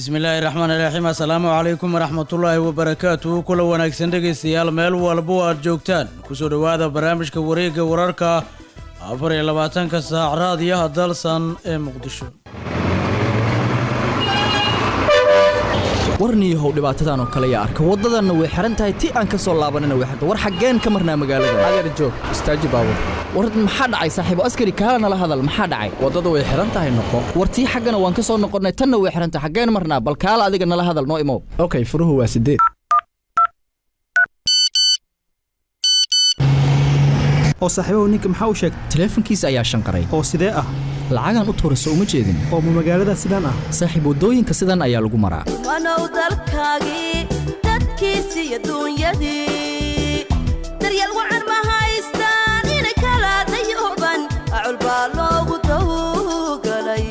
bismillaahi raxmaan iraxiim assalaamu calaykum waraxmatullaahi wabarakaatuhu kula wanaagsan dhegaystayaal meel walbo aad joogtaan kusoo dhowaada barnaamijka wareegga wararka afar iyo labaatanka saac raadiyaha dalsan ee muqdisho warniyahow dhibaatadan oo kale yaa arka waddadanna way xihan tahay ti aan ka soo laabanina way xirta war xaggeen ka marnaa magaalada adeer joog istaaji baabur war maxaa dhacay saaxiibo askari kaala nala hadal maxaa dhacay waddada way xihan tahay noqo war tii xaggana waan ka soo noqonnay tanna way xihan tahay xaggeen marnaa bal kaala adiga nala hadal noo imow okay furuhu waa sideed oo saaxiibahu ninka maxaa u sheegtay taleefankiisa ayaa shanqaray oo sidee ah lacagaan u tuurayso uma jeedin oo ma magaalada sidaan ah saaxiib waddooyinka sidan ayaa lagu maraa wanow dalkaagii dadkiisii adduunyadii daryeel wacan ma haystaan ina kala dayuban acul baa loogu tawgalay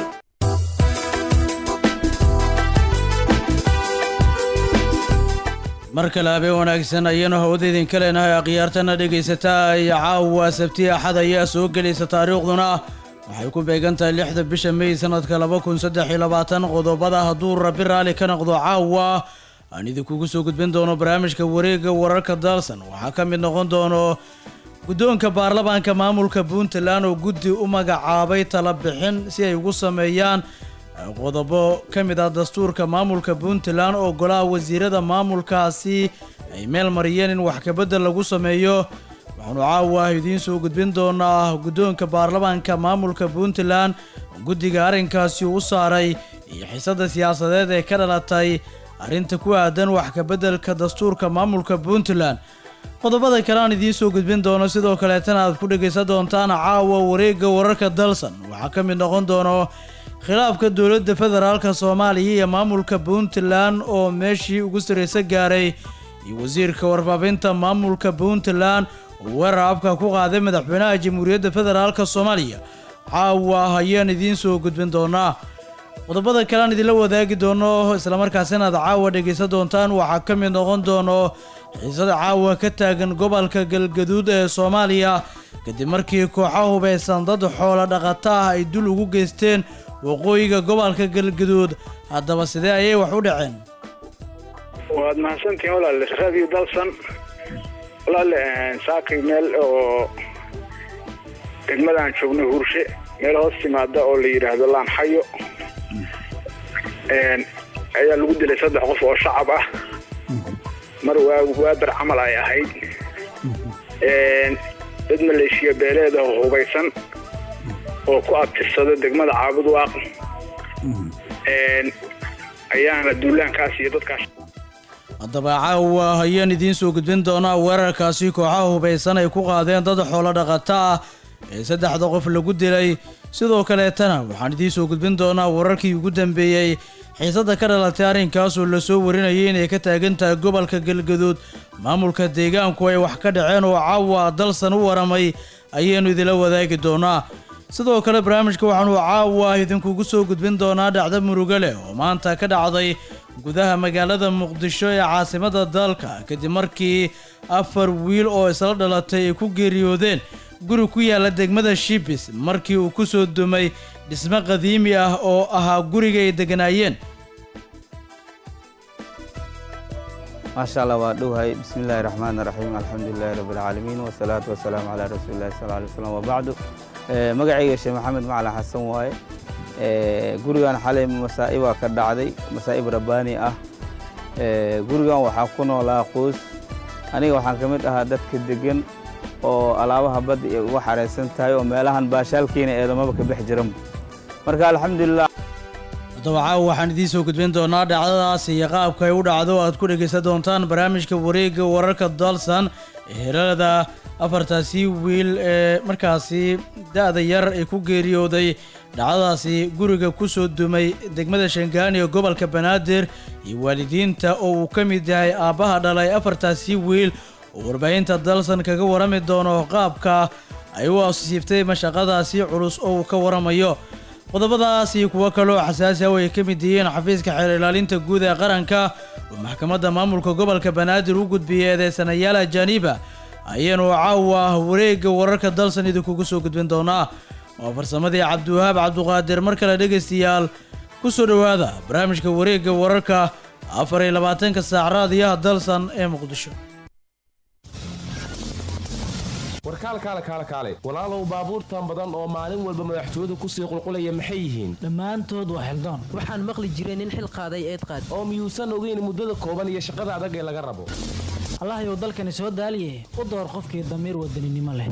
mar kale habeen wanaagsan ayanu hawada idinka leenahay akhyaartana dhegaysataa iyo caawa sabti axad ayaa soo gelaysa taariikhduna waxay ku beegan tahay lixda bisha mey sanadka laba kun saddex iyo labaatan qodobada hadduu rabi raalli ka noqdo caawa aan idinkugu soo gudbin doono barnaamijka wareegga wararka dalsan waxaa ka mid noqon doono guddoonka baarlamaanka maamulka puntland oo guddi u magacaabay tala bixin si ay ugu sameeyaan qodobo ka mid ah dastuurka maamulka puntland oo golaha wasiirada maamulkaasi ay meel mariyeen in wax kabedel lagu sameeyo waxaanu caawa idiin soo gudbin doonaa guddoonka baarlamaanka maamulka puntland guddiga arrinkaasi u saaray iyo xiisada siyaasadeed ee ka dhalatay arrinta ku aadan wax kabeddelka dastuurka maamulka puntland qodobada kale aan idiin soo gudbin doono sidoo kaleetana aad ku dhegaysan doontaan caawa wareegga wararka dalsan waxaa ka mid noqon doono khilaafka dowladda federaalka soomaaliya iyo maamulka puntland oo meeshii ugu sarraysa gaaray iyo wasiirka warbaahinta maamulka puntland oo weerar abka ku qaaday madaxweynaha jamhuuriyadda federaalka soomaaliya caawa ayaan idiin soo gudbin doonaa qodobada kale aan idinla wadaagi doono islamarkaasina aad caawa dhegaysan doontaan waxaa ka mid noqon doono xiisada caawa ka taagan gobolka galgaduud ee soomaaliya kadib markii kooxa hubaysan dad xoola dhaqata ah ay dul ugu geysteen waqooyiga gobolka galgaduud haddaba sidee ayay wax u dhaceen waad mahadsantihiin walaale radio dalsan walaale saakay meel oo degmadaan joogno hurshe meel hoos timaada oo la yidhaahdo laanxayo ayaa lagu dilay saddex qof oo shacab ah mar waa waabar camal ay ahayd dad maleeshiya beeleed oo hubaysan oo ku abtirsada degmada caabud waaq ayaana duulaankaas iyo dadkaas haddaba caawa ayaan idiin soo gudbin doonaa weerarkaasi kooxaha hubaysan ay ku qaadeen dad xoolo dhaqata ah ee saddexda qof lagu dilay sidoo kaleetana waxaan idiin soo gudbin doonaa wararkii ugu dambeeyey xiisada ka dhalatay arrinkaasoo lasoo warinayay inay ka taagan tahay gobolka galgaduud maamulka deegaanku ay wax ka dhaceen oo caawa dalsan u waramay ayaanu idinla wadaagi doonaa sidoo kale barnaamijka waxaanu caawa idinkugu soo gudbin doonaa dhacdo murugo leh oo maanta ka dhacday gudaha magaalada muqdisho ee caasimada dalka kadib markii afar wiil oo isla dhalatay ay ku geeriyoodeen guri ku yaala degmada shibis markii uu ku soo dumay dhismo qadiimi ah oo ahaa guriga ay deganaayeen maasha allah waa dhowhay bismi illaahi raxmaan raxiim alxamdulilahi rabbi alcaalamiin wasalaatu wasalaamu calaa rasuulillahi sal alay slam wabacdu magacayga sheekh maxamed macalin xasan waaye gurigan xalay masaa'ibaa ka dhacday masaa'ib rabbaani ah gurigan waxaa ku noolaa qoys aniga waxaan ka mid ahaa dadka degan oo alaabaha badda ay uga xaraysan tahay oo meelahan baashaalkiina eedamaba ka bex jiran marka alxamdulilah haddaba caawa waxaan idiin soo gudbin doonaa dhacdadaas iyo qaabka ay u dhacdo aad ku dhegaysan doontaan barnaamijka wareegga wararka dalsan ee herada afartaasi wiil ee markaasi da-da yar ay ku geeriyooday dhacdadaasi guriga ku soo dumay degmada shangaani ee gobolka banaadir iyo waalidiinta oo uu ka mid yahay aabbaha dhalay afartaasi wiil oo warbaahinta dalsan kaga warami doono qaabka ay u asiibtay mashaqadaasi culus oo uu ka waramayo qodobadaas iyo kuwo kaloo xasaasi ah oo ay ka mid yihiin xafiiska xeer ilaalinta guud ee qaranka oo maxkamadda maamulka gobolka banaadir u gudbiyay eedeysanayaal ajaaniba ayaanu caawa wareegga wararka dalsan idinkugu soo gudbin doonaa waa farsamadii cabdiwahaab cabduqaadir mar kale dhegaystayaal ku soo dhowaada barnaamijka wareegga wararka afar iyo labaatanka saac raadiyaha dalsan ee muqdisho warkaal kaale kaale kaale walaalow baabuurtan badan oo maalin walba madaxtooyadu kusii qulqulaya maxay yihiin dhammaantood waa xildoon waxaan maqli jiray nin xil qaaday eed qaad oo miyuusan ogeyn muddada kooban iyo shaqada adag ee laga rabo allahayow dalkani soo daaliye u door qofkii damiir wadaninimo leh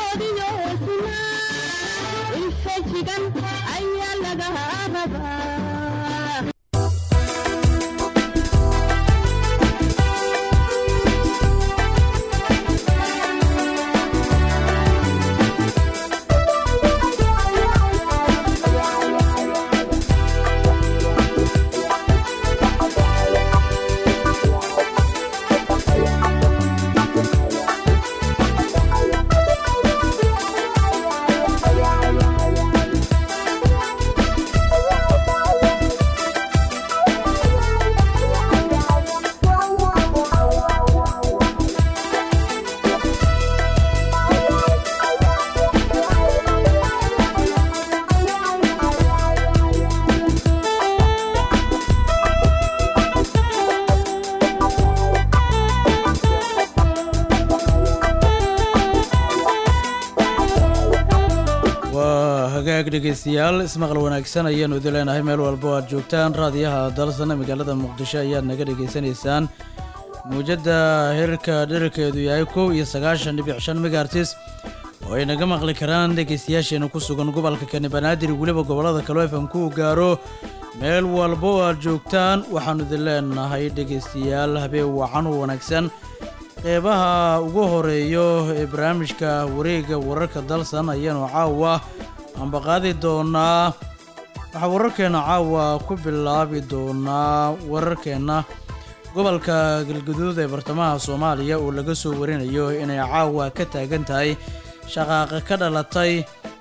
waa hagaag dhegaystayaal ismaqal wanaagsan ayaanu idin leenahay meel walba oo aad joogtaan raadiyaha dalsan magaalada muqdisho ayaad naga dhegaysanaysaan muujadda heerka dherarkeedu yahay kow iyo sagaashan dhibic shan megaartis oo ay naga maqli karaan dhegaystayaasheena ku sugan gobolka kani banaadir weliba gobollada kaloo fm ku gaaro meel walba oo aad joogtaan waxaanu idin leenahay dhegaystayaal habeen wacan u wanaagsan qeybaha ugu horeeyo ee barnaamijka wareegga wararka dalsan ayaanu caawa ambaqaadi doonaa waxaa wararkeenna caawa ku bilaabi doonaa wararkeenna gobolka galguduud ee bartamaha soomaaliya oo laga soo warinayo inay caawa ka taagan tahay shaqaaqa ka dhalatay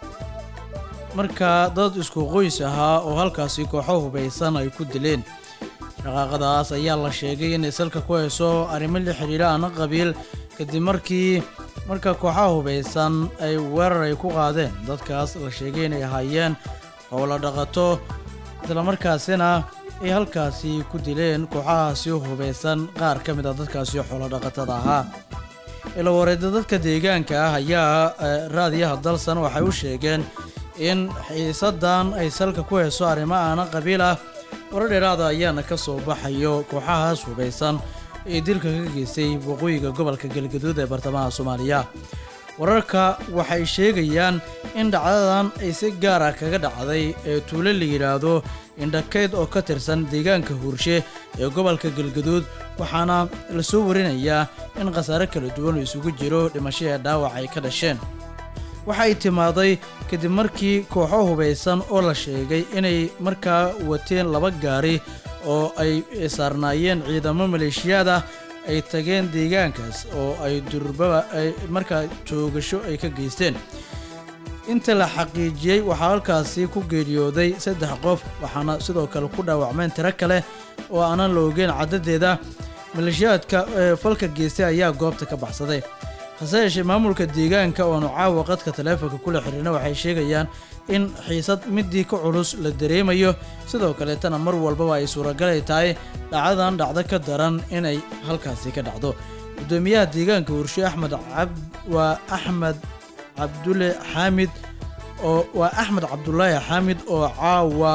markaa dad isku qoys ahaa oo halkaasi kooxo hubaysan ay ku dileen shaqaaqadaas ayaa la sheegay inay salka ku hayso arrimo la xidhiidha ana qabiil kadib markii marka kooxaha hubaysan ay weerar ay ku qaadeen dadkaas la sheegay inay ahaayeen howlo dhaqato islamarkaasina ay halkaasi ku dileen kooxahaasi hubaysan qaar ka mid a dadkaasi xoolodhaqatada ahaa ilawareeda dadka deegaanka ah ayaa raadiyaha dalsan waxay u sheegeen in xiisadan ay salka ku hayso arrimo aana qabiil ah warar dheeraada ayaana ka soo baxayo kooxahaas hubaysan ee dilka ka geystay waqooyiga gobolka galgaduud ee bartamaha soomaaliya wararka waxay sheegayaan in dhacdadan ay si gaar ah kaga dhacday ee tuulo la yidhaahdo indhakeyd oo ka tirsan deegaanka huurshe ee gobolka galgaduud waxaana la soo warinayaa in khasaare kala duwan oo isugu jiro dhimasho ee dhaawac ay ka dhasheen waxay timaaday kadib markii kooxo hubaysan oo la sheegay inay markaa wateen laba gaari oo ay saarnaayeen ciidamo maleeshiyaad ah ay tageen deegaankaas oo ay durbaba ay markaa joogasho ay ka geysteen inta la xaqiijiyey waxaa halkaasi ku geeriyooday saddex qof waxaana sidoo kale ku dhaawacmeen tiro kale oo aanan la ogeyn caddadeeda maleeshiyaadka ee falka geystay ayaa goobta ka baxsaday hase yeeshee maamulka deegaanka oo aanu caawa qadka taleefonka kula xiriirna waxay sheegayaan in xiisad midii ka culus la dareemayo sidoo kaleetana mar walbaba ay suuragalay tahay dhacdadan dhacdo ka daran inay halkaasi ka dhacdo gudoomiyaha deegaanka hurshe axmed cab waa axmed cabdulle xaamid oo waa axmed cabdulaahi xaamid oo caawa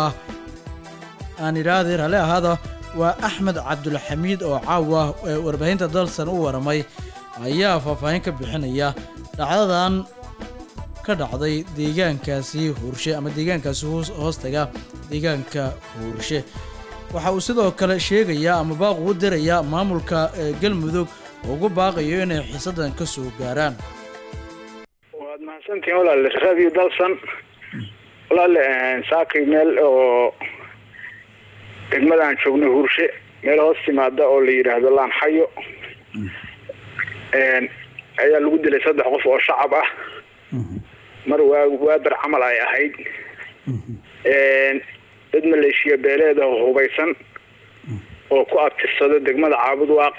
aan idhaahday rale ahaada waa axmed cabdulxamiid oo caawa ee warbaahinta dalsan u waramay ayaa faahfaahin ka bixinaya dhacdadan ka dhacday deegaankaasi huurshe ama deegaankaasi hoostaga deegaanka huurshe waxa uu sidoo kale sheegayaa ama baaq ugu dirayaa maamulka galmudug oo ugu baaqayo inay xiisadan ka soo gaaraan waad mahadsantihiin walaale radio dalsan walaale saakay meel oo degmadaan joogno huurshe meel hoos timaada oo la yidhaahdo laanxayo ayaa lagu dilay saddex qof oo shacab ah mar waa waabar camal ay ahayd dad maleeshiya beeleed oo hubaysan oo ku abtirsada degmada caabud waaq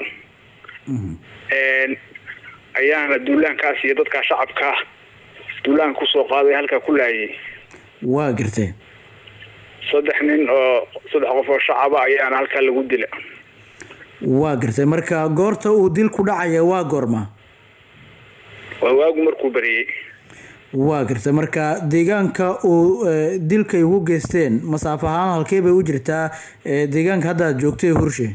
ayaana duulaankaas iyo dadkaa shacabkaa duulaanka kusoo qaaday halkaa ku laayay waa gartee saddex nin oo saddex qof oo shacaba ayaana halkaa lagu dila waa gartay marka goorta uu dil ku dhacaya waa goorma waa waagu markuu bariyey waa gartay marka deegaanka uu eh, dilkay ugu geysteen masaafo ahaan halkee bay u jirtaa eh, deegaanka hadda aad joogtay hurshe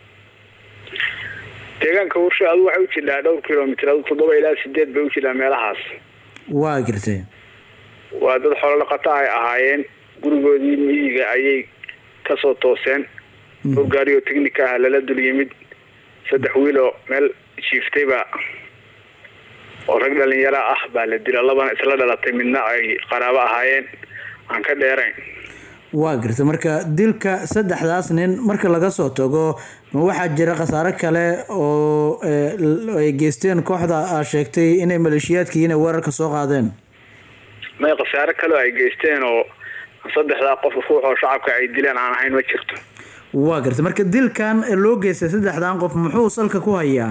deegaanka hurshe adu waxay u jidhaa dhowr kilomitr adu toddoba ilaa sideed bay u jidhaa meelahaas waa gartay waa dad xoolo dhaqato ay ahaayeen gurigoodii miyiga ayay kasoo tooseen dhowr gaari oo technica ah lala dul yimid saddex wiil oo meel jiiftay baa oo rag dhalinyaro ah baa la dila labana isla dhalatay midna ay qaraabo ahaayeen aan ka dheerayn waa gartay marka dilka saddexdaas nin marka laga soo tago ma waxaa jira khasaare kale oo eh, l- ay geysteen kooxda aad sheegtay inay maleeshiyaadkii inay weerarka soo qaadeen may khasaare kaleo ay geysteen oo saddexdaa qof ruux oo shacabka ay dileen aan ahayn ma jirto waa gartay marka dilkan loo geystay saddexdan qof muxuu salka ku hayaa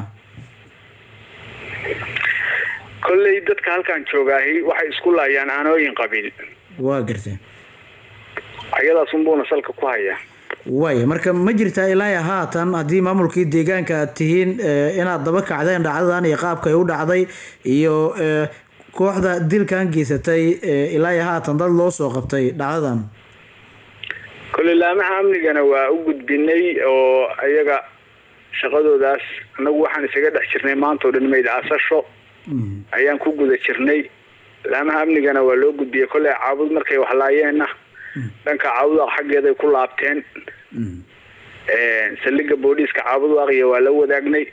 kolley dadka halkan joogaahi waxay isku laayaan aanooyin qabiil waa gartay ayadaas unbuuna salka ku hayaa waaya marka ma jirtaa ilaa haatan haddii maamulkii deegaanka aad tihiin eh, inaad daba kacdeen dhacdadan iyo qaabka ay u dhacday iyo eh, kooxda dilkan geysatay eh, ilaa haatan dad loo soo qabtay dhacdadan kolley laamaha amnigana waa u gudbinay oo ayaga shaqadoodaas annagu waxaan isaga dhex jirnay maanta oo dhan mayd aasasho ayaan ku guda jirnay laamaha amnigana waa loo gudbiyey kolley caabud markay waxlaayeenna dhanka caabudaaq xaggeeday ku laabteen saldhiga booliiska caabudaaqya waa la wadaagnay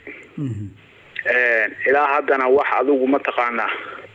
ilaa haddana wax adigu mataqaanaa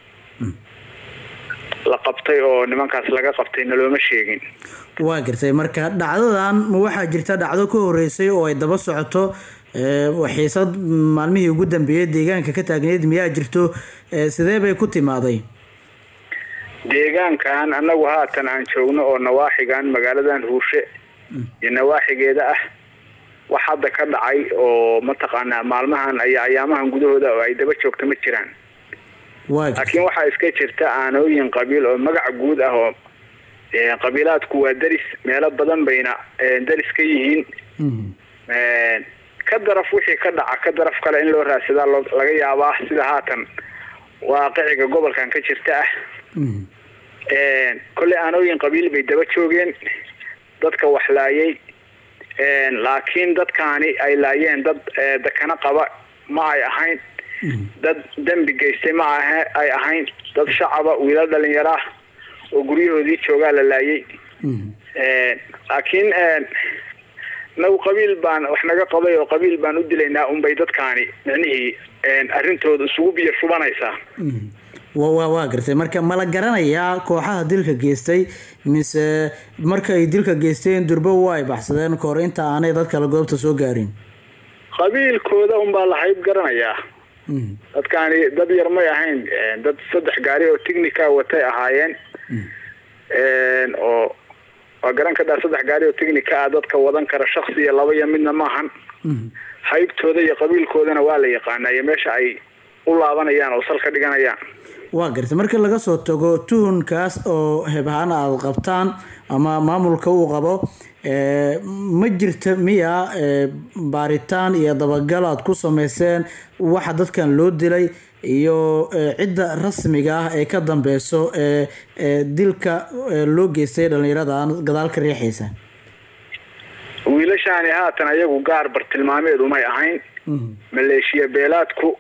la qabtay oo nimankaas laga qabtay nalooma sheegin waa gartay marka dhacdadan ma waxaa jirta dhacdo ka horeysay oo ay daba socoto eh, xiisad maalmihii ugu dambeeyay deegaanka ka taagneyd miyaa jirto eh, sidee bay ku timaaday deegaankan annagu haatan aan joogno oo nawaaxigan magaaladan huushe iyo nawaaxigeeda ah wax hadda ka dhacay oo mataqaanaa maalmahan iyo ayaamahan gudahooda oo ay daba joogto ma jiraan waa laakiin waxaa iska jirta aanooyin qabiil oo magac guud ah oo eh, qabiilaadku waa deris meelo badan bayna eh, deris ka yihiin Eh, ka daraf wixii ka dhaca ka daraf kale in loo raadsadaa loo- laga yaabaa sida haatan waaqiciga gobolkan ka jirta ah kolley aanooyin qabiil bay daba joogeen dadka wax laayay laakiin dadkaani ay laayeen dad eh, dakana qaba ma ay ahayn dad dembi geystay ma ahe ay ahayn dad shacaba wiilal dhalinyaro ah oo guryahoodii joogaa la laayay laakiin nagu qabiil baan wax naga qabay oo qabiil baan u dilaynaa unbay dadkaani micnihii arrintooda isugu biyo shubanaysaa wa wa waa gartay marka ma la garanayaa kooxaha dilka geystay mise marka ay dilka geysteen durbo waa ay baxsadeen kahor inta aanay dad kale goobta soo gaarin qabiilkooda unbaa la hayb garanayaa dadkaani dad yar may ahayn dad saddex gaari oo technica watay ahaayeen oo waa garan kadhaa saddex gaari oo technica ah dadka wadan kara shaksi iyo laba iyo midna maahan haybtooda iyo qabiilkoodana waa la yaqaanaa iyo meesha ay u laabanayaan oo salka dhiganayaan waa gartay marka laga soo tago tuhunkaas oo hebhaan aad qabtaan ama maamulka uu qabo ee, ma jirta miya ee, baaritaan iyo dabagal aad ku sameyseen waxa dadkan loo dilay iyo ee, cidda rasmiga ah ee ka dambeyso ee ee dilka ee, loo geystay dhallinyaradan gadaal ka riixaysa wiilashaani haatan ayagu gaar bartilmaameed umay ahayn maleeshiya beelaadku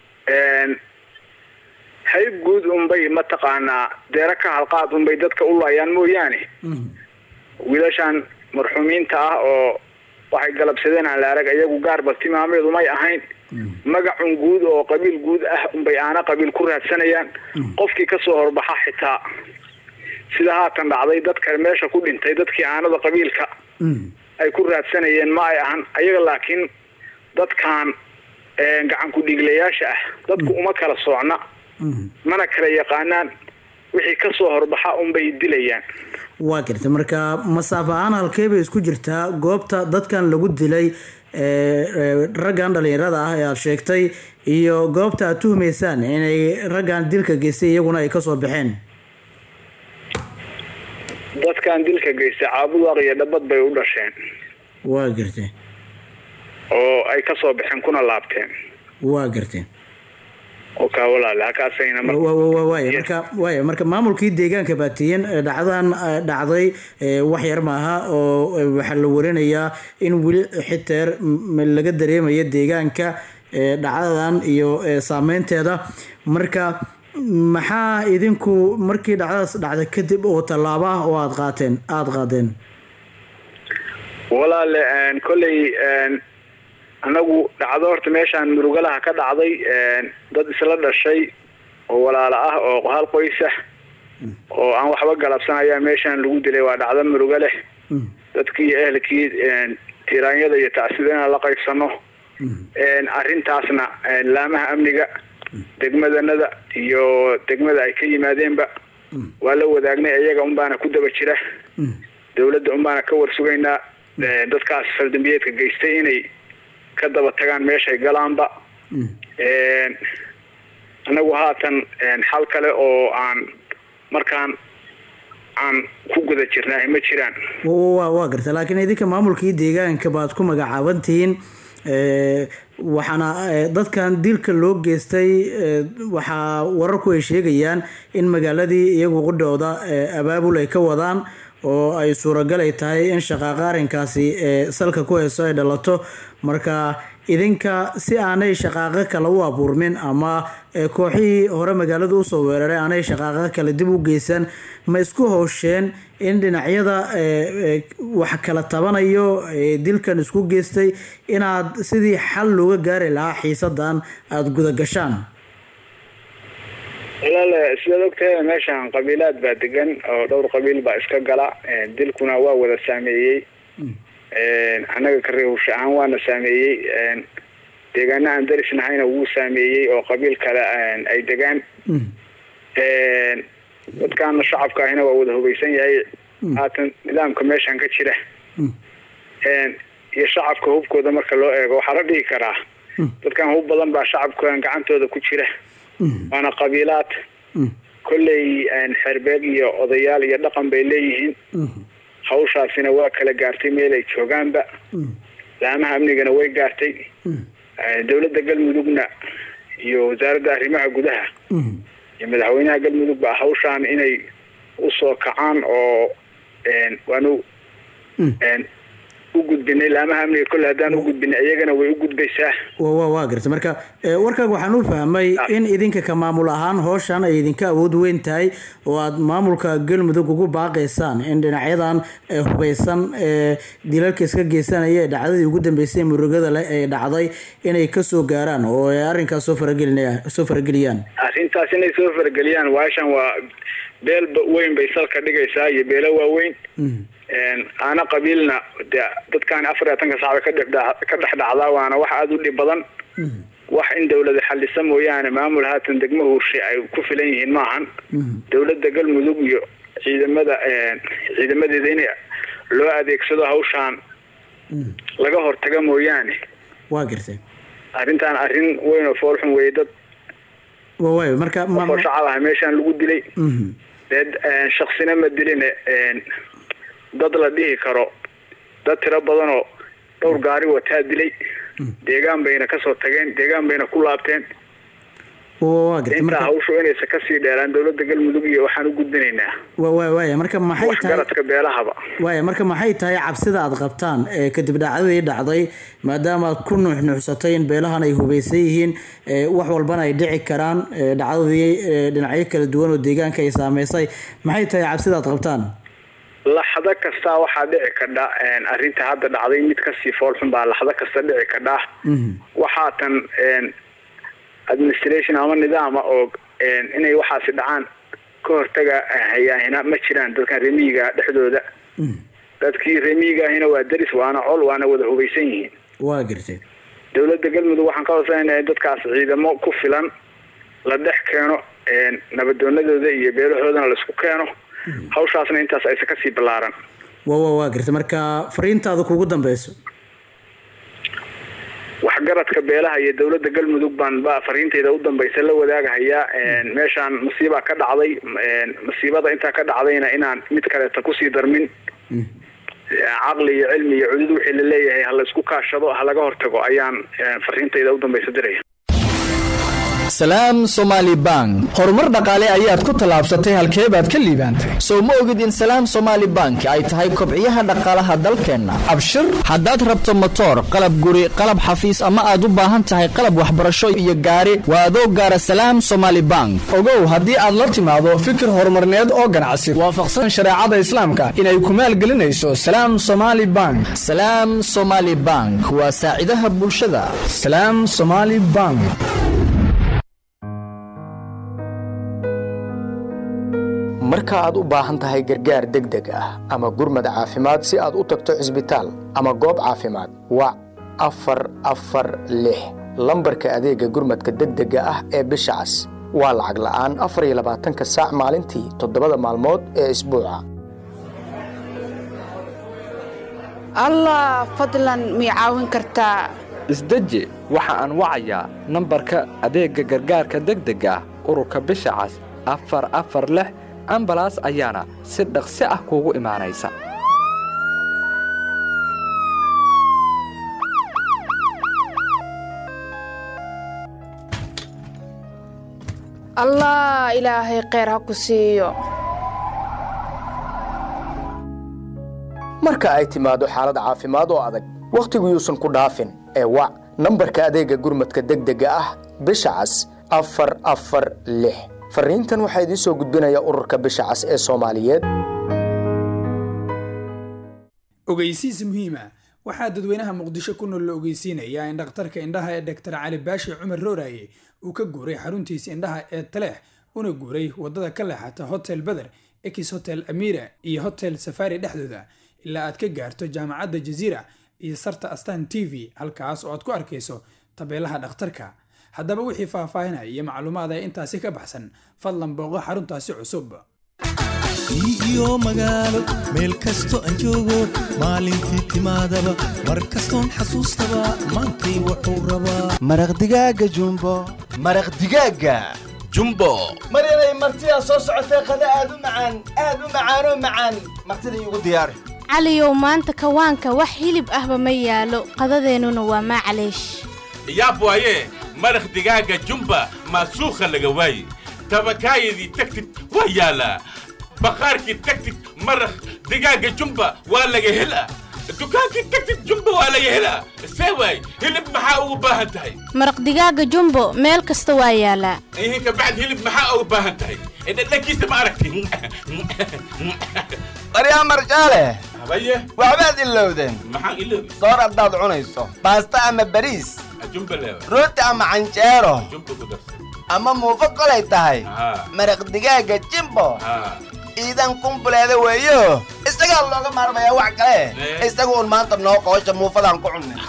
hayb guud unbay mataqaanaa deero ka halqaad unbay dadka u laayaan mooyaane wiilashan marxuumiinta ah oo waxay galabsadeen aan la arag ayagu gaar bartilmaameed umay ahayn magacun guud oo qabiil guud ah unbay aana qabiil ku raadsanayaan qofkii kasoo horbaxa xitaa sida haatan dhacday dadka meesha ku dhintay dadkii aanada qabiilka ay ku raadsanayeen ma ay ahan ayaga laakiin dadkan gacan ku-dhiiglayaasha ah dadku uma kala soocna mana kala yaqaanaan wixii kasoo horbaxa unbay dilayaan waa gartay marka masaafo ahaan halkee bay isku jirtaa goobta dadkan lagu dilay ee, ee, raggan dhalinyarada ah ee aad sheegtay iyo goobta aad tuhumaysaan inay raggan dilka geystay iyaguna ay kasoo baxeen dadkan dilka geystay caabudaaq iyo dhabad bay u dhasheen waa gartay oo ay ka soo baxeen kuna laabteen waa gartay oo kaa walaale halkaasayna mar Wa- wa- wa- waaya marka waaya marka maamulkii deegaanka baatiyen ee dhacdadan eh, dhacday eh, wax yar maaha oo eh, waxaa la warinayaa in weli xiteer m- laga dareemayo deegaanka eh, dhacdadan iyo eh, saameynteeda marka maxaa idinku markii dhacdadaas dhacda kadib oo tallaabo ah oo aad qaateen aada qaadeen walaale een, kolley een, anagu dhacdo horta meeshaan murugalaha ka dhacday een, dad isla dhashay oo walaalo ah oo hal qoys ah oo aan waxba galabsan ayaa meeshaan lagu dilay waa dhacdo murugo leh dadkii ehelkii een, tiraanyada iyo tacsida inaan la qaybsano een, arrintaasna een, laamaha amniga degmadanada iyo degmada ay ka yimaadeenba waa la wadaagnay iyaga unbaana ku daba jira dowladda unbaana ka warsugaynaa ee, dadkaas faldambiyeedka geystay inay ka daba tagaan meeshay galaanba Een, anagu haatan een, xal kale oo aan markaan aan ku guda jirnaa ma jiraan wa- wa- waa garta laakiin idinka maamulkii deegaanka baad ku magacaabantihiin Eh, waxaana eh, dadkan dilka loo geystay eh, waxaa wararku ay sheegayaan in magaaladii iyagu qudhooda eh, abaabul ay ka wadaan oo ay suuragal ay tahay in shaqaaqa arrinkaasi eh, salka ku hayso ay dhalato marka idinka si aanay shaqaaqo kale u abuurmin ama eh, kooxihii hore magaalada usoo weeraray aanay shaqaaqo kale dib u geysan ma isku howsheen in dhinacyada eh, eh, wax kala tabanayo ee dilkan isku geystay inaad sidii xal looga gaari lahaa xiisadan aada guda gashaan walaale sidaad ogtahay meeshaan qabiilaad baa degan oo dhowr qabiil baa iska gala Een, dilkuna waa wada saameeyey Een, annaga ka reewsha ahaan waana saameeyey Een, deegaana aan daris nahayna wuu saameeyey oo qabiil kale een, ay degaan Een, dadkaana shacabka ahina waa wada hogeysan yahay haatan nidaamka meeshaan ka jira Een, iyo shacabka hubkooda marka loo eego waxaa la dhihi karaa dadkan hub badan baa shacabkan gacantooda ku jira waana qabiilaad kolley een, xerbeeg iyo odayaal iyo dhaqan bay leeyihiin hawshaasina waa kala gaartay meel ay joogaanba laamaha amnigana way gaartay Een, dowladda galmudugna iyo wasaaradda arrimaha gudaha iyo madaxweynaha galmudug baa hawshaan inay usoo kacaan oo een, waanu een, u gudbinay laamaha amniga kolle haddaan u gudbinay iyagana way u gudbaysaa wa wa waa garta marka eh, warkaaga waxaan u fahmay in idinka ka maamul ahaan howshan ay idinka awood weyn tahay oo aad maamulka galmudug ugu baaqaysaan in dhinacyadan eh, hubeysan ee dilalka iska geysanaya ee dhacdadii ugu dambeysay ee murugada leh ee dhacday inay kasoo gaaraan oo ay arrinkaas soo faragelinaya soo farageliyaan arrintaas inay soo farageliyaan waashan waa beel ba- weyn bay salka dhigaysaa iyo beelo waaweyn Een, aana qabiilna de dadkan afar iyo labatanka sacba ka dhex ka dhex dhacdaa waana wax aada u dhib badan wax in dowlada xalisa mooyaane maamul haatan degmo huurshe ay ku filan yihiin maahan dowladda galmudug iyo ciidamada een, ciidamadeeda in loo adeegsado hawshaan laga hortaga mooyaane waa gartay arrintan arrin weyn oo foolxun weeye dad wa waay marka ma- qofoo shacab ah meeshaan lagu dilay Mhm. dee een, shaksina ma diline een, dad la dhihi karo dad tiro badanoo dhowr gaari wataa dilay deegaan bayna kasoo tageen deegaan bayna ku laabteen wa waa gartay intaa marka hawshu inaysa kasii dheeraan dowladda galmudug iyo waxaan u gudbinaynaa wa wa waaya marka maxay tahay waxgaradka beelahaba waaya marka maxay tahay cabsida aad qabtaan ee kadib dhacdadii dhacday maadaama aad ku nuuxnuuxsatay in beelahan ay hubeysan yihiin ee wax walbana ay dhici karaan ee dhacdadii ee dhinacyo kala duwan oo deegaanka ay saameysay maxay tahay cabsida aad qabtaan laxdo kastaa waxaa dhici kadha een, arrinta hadda dhacday mid kasii foolxun baa laxdo kasta dhici kadha waxaatan een, administration ama nidaama oo een, inay waxaasi dhacaan ka hortaga hayaahina ma jiraan dadkan remiyiga dhexdooda dadkii remiyiga ahina waa deris waana col waana wada hubeysan yihiin waa gartay dowladda galmudug waxaan ka hooseynayaa in dadkaas ciidamo ku filan la dhex keeno een, nabadoonadooda iyo beelahoodana laisku keeno hawshaasna intaas aysa kasii ballaaran wa wa waa gartay marka fariintaada kugu dambeyso waxgar waxgaradka beelaha iyo dowladda galmudug baan ba fariintayda u dambaysa la wadaagahayaa meeshaan masiibaa ka dhacday masiibada intaa ka dhacdayna inaan mid kaleeta kusii darmin caqli iyo cilmi iyo cudud wixii la leeyahay ha la isku kaashado ha laga hortago ayaan fariintayda u dambaysa diraya salaam somaali bank horumar dhaqaale ayaad ku tallaabsatay halkee baad ka liibaantay sow ma ogid in salaam somaali bank ay tahay kobciyaha dhaqaalaha dalkeenna abshir haddaad rabto motoor qalab guri qalab xafiis ama aad u baahan tahay qalab waxbarasho iyo gaari waa adoo gaara salaam somaali bank ogow haddii aad la timaado fikir horumarneed oo ganacsi waafaqsan shareecada islaamka inay ku maalgelinayso salaam somaali bank salaam somaali bank waa saacidaha bulshada salaam somaali bank marka aad u baahan tahay gargaar degdeg ah ama gurmad caafimaad si aad u tagto cisbitaal ama goob caafimaad wac afar afar lix lambarka adeegga gurmadka degdega ah ee bisha cas waa lacag la'aan afar iyo labaatanka saac maalintii toddobada maalmood ee isbuuca allah fadlan mii caawin kartaa isdeji waxa aan wacayaa nambarka adeegga gargaarka degdega ah ururka bisha cas afar afar lix ambalaas ayaana si dhaqsi ah kuugu imaanaysa allah ilaahay kheyr ha ku siiyo marka ay timaado xaalad caafimaad oo adag wakhtigu yuusan ku dhaafin ee wac nambarka adeegga gurmadka degdega ah bisha cas afar afar lix fariintan waxaa idiin soo gudbinaya ururka bisha cas ee soomaaliyeed ogeysiis muhiima waxaa dadweynaha muqdisho ku nool la ogeysiinayaa in dhakhtarka indhaha ee doktor cali baashi cumar rooraye uu ka guuray xaruntiisa indhaha ee taleex una guuray wadada ka leexata hotel beder ex hotel amira iyo hotel safari dhexdooda ilaa aad ka gaarto jaamacadda jaziira iyo sarta astan t v halkaas oo aad ku arkayso tabeelaha dhakhtarka haddaba wixii faahfaahinaya iyo macluumaad ee intaasi ka baxsan fadlan booqo xaruntaasi cusub iyo magaalo meel kasto aan joogo maalintii timaadaba mar kastoon xasuustaba maantay wuxuu rabaa maraq digaaga jumbo maraq digaaga jumbo maryanay martidaa soo socotee qada aad u macaan aad u macaanoo macaan martida iigu diyaari caliyow maanta kawaanka wax hilib ahba ma yaalo qadadeennuna waa maacaleesh yaab waaye maraq digaaga jumba maasuukha laga waaye tabakaayadii tagtid waa yaalaa bakhaarkii tagtid maraq digaaga jumba waa laga helaa dukaankii tagtid jumba waa laga helaa see waay hilib maxaa ugu baahan tahay maraq digaaga jumbo meel kasta waa yaalaa ihin ka bacd hilib maxaa ugu baahan tahay dhadhankiisa ma aragti baryaa marjaale habaye waxbaad ilowdeen maxaan iloobi soor haddaad cunayso baasta ama bariis jumba leewa rooti ama canjeero jumba ku darsan ama muufo kolay tahay haa maraq digaaga jimbo haa ciidan kumbuleeda weeyo isagaa looga maarmayaa wax kale Eh. isagu un maanta noo qoosha muufadaan ku cunnay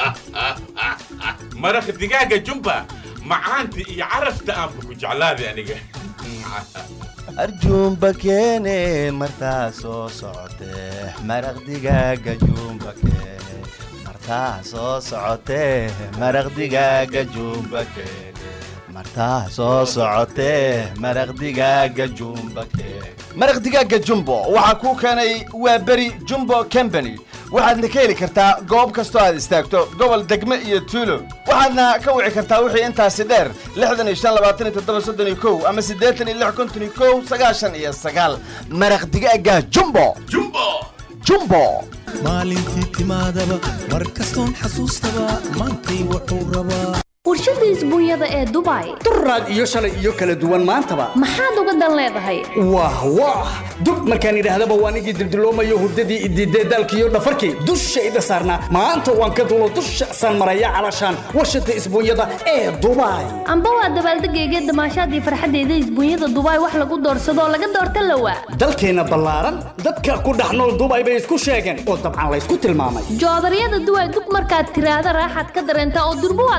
maraq digaaga jumba macaanta iyo carafta aanba ku jeclaaday aniga arjuumba keene martaa soo socotee maraq digaaga juumba keene martaa soo socotee maraq digaaga juumba keene martaa soo socotee maraq digaaga juumba keene maraq digaaga jumbo waxaa kuu keenay waa beri jumbo company waxaadna ka heli kartaa goob kastoo aad istaagto gobol degme iyo tuulo waxaadna ka wici kartaa wixii intaasi dheer lixdan iyo shan labaatan iyo toddoba soddon iyo kow ama siddeetan iyo lix konton iyo kow sagaashan iyo sagaal maraq digaaga jumbo jumbo jumbo maalintii timaadaba mar kastoon xasuustaba maantay wuxuu rabaa warshada isbuunyada ee dubai duraad iyo shalay iyo kala duwan maantaba maxaad uga dan leedahay wah wah dub markaan idhaahdaba waan igii dildiloomayo hurdadii idiidee daalkiiyo dhafarkii dushayda saarnaa maanta waan ka dulo dusha saan maraya calashaan warshada isbuunyada ee dubai amba waa dabaaldegayga damaashaadii farxaddeeda isbuunyada dubai wax lagu doorsadoo laga doorta lawa dalkeenna ballaaran dadka ku dhex nool dubai bay isku sheegeen oo dabcan laysku tilmaamay joodaryada duway dug markaad tiraahda raaxaad ka dareentaa oo durbo waad gamaadaa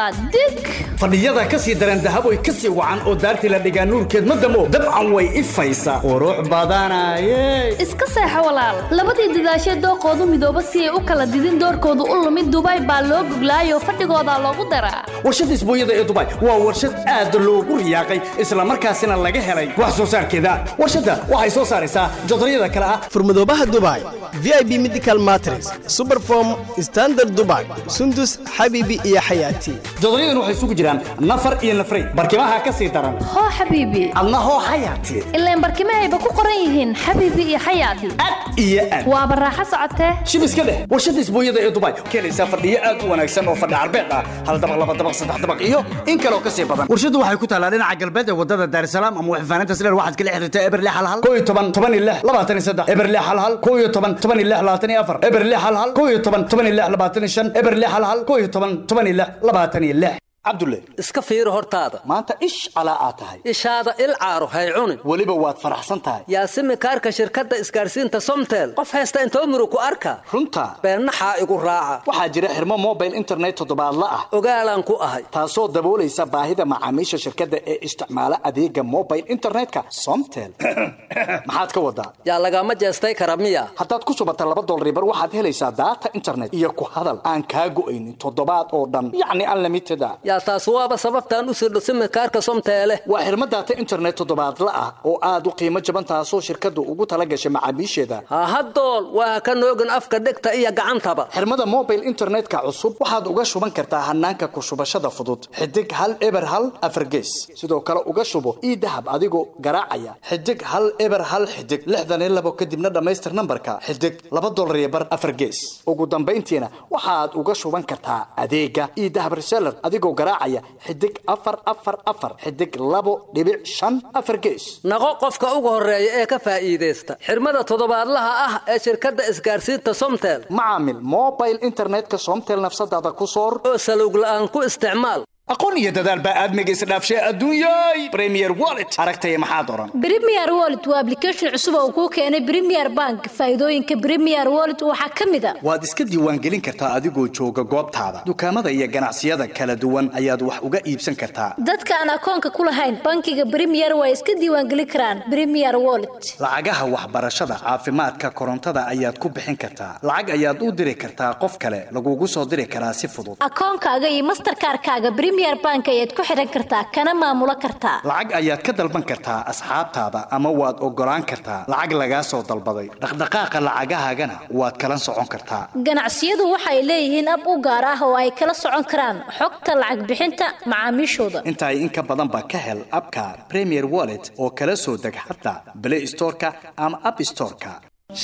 qaadaa dig fadhiyada ka sii daran dahab way ka sii wacan oo daartii la dhigaa nuurkeed ma damo dabcan way ifaysaa qurux badanaye iska seexo walaal labadii dadaashee dooqoodu midooba si ay u kala didin doorkoodu u lumid dubai baa loo goglaayoo fadhigoodaa loogu daraa warshadda isbuunyada ee dubai waa warshad aad loogu riyaaqay islamarkaasina laga helay wax soo saarkeeda warshadda waxay soo saaraysaa jodaryada kale ah furmadoobaha dubai vip medical matres superform standard dubai sundus xabibi iyo xayaati jodoryadan waxay isugu jiraan nafar iyo nafray barkimaha ka sii daran hoo xabiibi adna hoo xayaati ilaan barkimahayba ku qoran yihiin xabiibi iyo xayaati iyo aad waaba raaxo socotee shib iska dheh warshadda isbuunyada ee dubai keenaysaa fadhiyo aad u wanaagsan oo fadhi carbeed ah hal dabaq laba dabaq saddex dabaq iyo in kaloo ka sii badan warshaddu waxay ku taalaa dhinaca galbeed ee wadada daarisalaam ama waxfaanaynta sileer waxaad kala xiriirtaa eberle hal hal koo iyo toban toban iyo lix labaatan iyo saddex eberle hal hal koo iyo toban toban iyo lix labaatan iyo afar eberle hal hal koo iyo toban toban iyo lix labaatan iyo shan eberle hal hal koo iyo toban toban iyo lix labaatan iyo lix cabdulle iska fiiri hortaada maanta ish calaa aad tahay ishaada il caaro hay cunin weliba waad faraxsan tahay yaasimi kaarka shirkadda isgaarsiinta somtel qof haysta intoo muru ku arka runta beennaxaa igu raaca waxaa jira xirmo mobile internet toddobaadla ah ogaalaan ku ahay taasoo daboolaysa baahida macaamiisha shirkadda ee isticmaala adeega mobile internetka somtel maxaad ka wadaa yaa lagama jeestay kara miya haddaad ku shubata laba dolaribar waxaad helaysaa daata internet iyo ku hadal aan kaa go'aynin toddobaad oo dhan yacni unlimited a yaa taas waaba sababtaan u sirdho simikaarka somteele waa xirmo daata internet toddobaadla ah oo aad u qiimo jaban taasoo shirkaddu ugu tala gashay macaamiisheeda hahadool waa ka noogin afka dhegta iyo gacantaba xirmada mobile internetka cusub waxaad uga shuban kartaa hanaanka ku shubashada fudud xidig hal eber hal afargees sidoo kale uga shubo ii dahab adigoo garaacaya xidig hal eber hal xidig lixdan iyo labo kadibna dhammaystir nambarka xidig laba dolar iyo bar afargees ugu dambayntiina waxaad uga shuban kartaa adeega ii dahab reseller adigoo garaacaya xidig afar afar afar xidig labo dhibic shan afar gees naqo qofka ugu horeeya ee ka faa'iidaysta xirmada toddobaadlaha ah ee shirkadda isgaarsiinta somtel macaamil mobile internetka somtel nafsadaada ku soor oo salowg la'aan ku isticmaal aqoon iyo dadaal baa aadmiga isdhaafshay adduunyay premier wallet aragtaya maxaad oran premier wallet waa application cusub oo kuu keenay premier bank faa'iidooyinka premier wallet waxaa ka mid a waad iska diiwaangelin kartaa adigoo jooga goobtaada dukaamada iyo ganacsiyada kala duwan ayaad wax uga iibsan kartaa dadka aan akoonka ku lahayn bankiga premier waa iska diiwaangelin karaan premier wallet lacagaha waxbarashada caafimaadka korontada ayaad ku bixin kartaa lacag ayaad u diri kartaa qof kale lagugu soo diri karaa si fudud akoonkaaga iyo masterkaarkaaga premier bank ayaad ku xiran kartaa kana maamulo kartaa lacag ayaad ka dalban kartaa asxaabtaada ama waad ogolaan kartaa lacag lagaa soo dalbaday dhaqdhaqaaqa lacagahaagana waad kala socon kartaa ganacsiyadu waxay leeyihiin ab u gaar ah oo ay kala socon karaan xogta lacag bixinta macaamiishooda intaay in ka badanba ka hel abka premier wallet oo kala soo deg xataa play storeka ama app storeka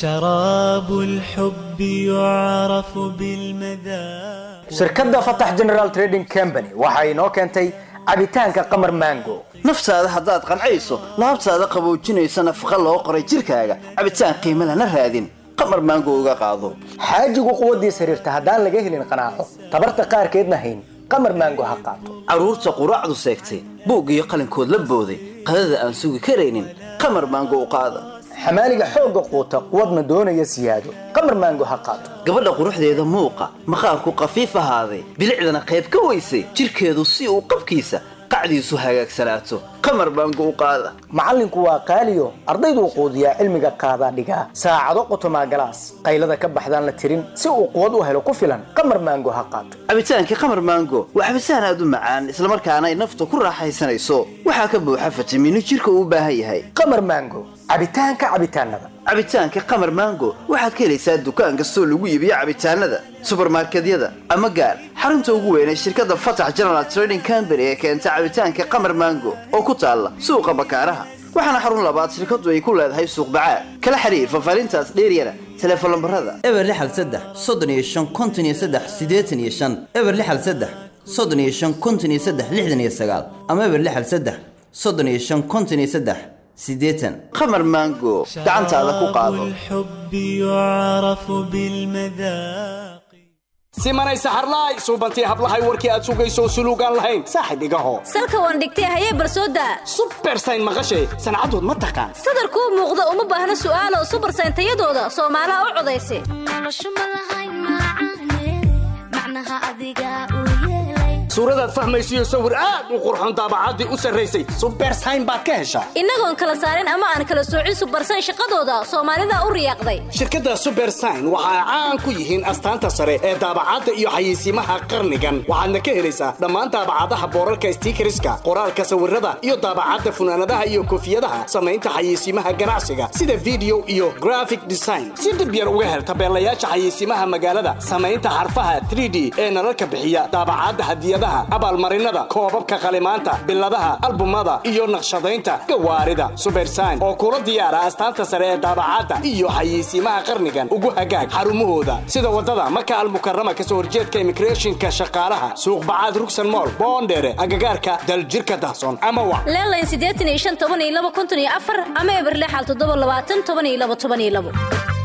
شراب الحب يعرف بالمذاق shirkadda fatax general trading company waxa inoo keentay cabitaanka qamar mango naftaada haddaad qancayso laabtaada qaboojinaysa nafaqa loo qoray jirkaaga cabitaan qiimo lana raadin qamar maango uga qaado xaajigu quwaddiis xiriirta haddaan laga helin qanaaco tabarta qaarkeedna hayn qamar mango ha qaato carruurta quraacdu seegtay buug iyo qalinkood la booday qadada aan sugi karaynin qamar maango u qaada xamaaliga xoogga quuta quwadna doonaya siyaado qamar maango ha qaato gabadha quruxdeeda muuqa maqaarku qafiif ahaaday bilicdana qayb ka weysay jirkeedu si uu qabkiisa qacdiisu hagaagsanaato qamar baango u qaada macallinku waa qaaliyo ardayduu quudiyaa cilmiga qaadaa dhigaa saacado qotomaa galaas qaylada ka baxdaan la tirin si uu quwad u helo ku filan qamar maango ha qaato cabitaankii qamar maango waa cabitaan aad u macaan islamarkaana ay nafta ku raaxaysanayso waxaa ka buuxa fitamiino jirka uu u baahan yahay qamar maango cabitaanka cabitaanada cabitaanka qamar maango waxaad ka helaysaa dukaan kastoo lagu iibiyo cabitaanada subarmarkedyada ama gaar xarunta ugu weyn ee shirkadda fatax general trading company ee keenta cabitaanka qamar maango oo ku taalla suuqa bakaaraha waxaana xarun labaad shirkaddu ay ku leedahay suuq bacaad kala xiriir fafaarintaas dheeryana teleefon lambarada eber lixal saddex soddon iyo shan konton iyo saddex siddeetan iyo shan eber lixal saddex soddon iyo shan konton iyo saddex lixdan iyo sagaal ama eber lixal saddex soddon iyo shan konton iyo saddex siddeetan qamar maango gacantaada ku qaado الحب يعرف بالمذاق simanay saxarlaay suubantii hablahay warkii aad sugayso suluugaan lahayn saaxib igaho salka waan dhigtay hayee barsooda subersayn maqashay sancadood ma taqaan sadarkuu muuqda uma baahna su'aalo subarsayn tayadooda soomaalaha u codaysa suuradaad fahmaysiyo sawir aad u qurxoon daabacaddii u sarraysay subersayn baad ka heshaa innagoon kala saarin ama aan kala soocin subarsan shaqadooda soomaalida u riyaaqday shirkadda subersign waxa ay caan ku yihiin astaanta sare ee daabacadda iyo xayeysiimaha qarnigan waxaadna ka helaysaa dhammaan daabacadaha boorarka stiikariska qoraalka sawirada iyo daabacadda funaanadaha iyo koofiyadaha samaynta xayeysiimaha ganacsiga sida video iyo graphic design si dhib yar uga hel tabeelayaasha xayeysiimaha magaalada samaynta xarfaha 3d ee nalalka bixiya daabacadda hadiyadaha abaalmarinada koobabka qalimaanta biladaha albumada iyo naqshadaynta gawaarida subersign oo kula diyaara astaanta sare ee daabacadda iyo xayeysiimaha qarnigan ugu hagaag xarumahooda sida wadada maka almukarama kasoo horjeedka immigrationka shaqaalaha suuq bacaad rugsan mool boondheere agagaarka daljirka dahsoon ama wac leelayn siddeetan iyo shan toban iyo laba konton iyo afar ama eberle xal toddoba labaatan toban iyo laba toban iyo labo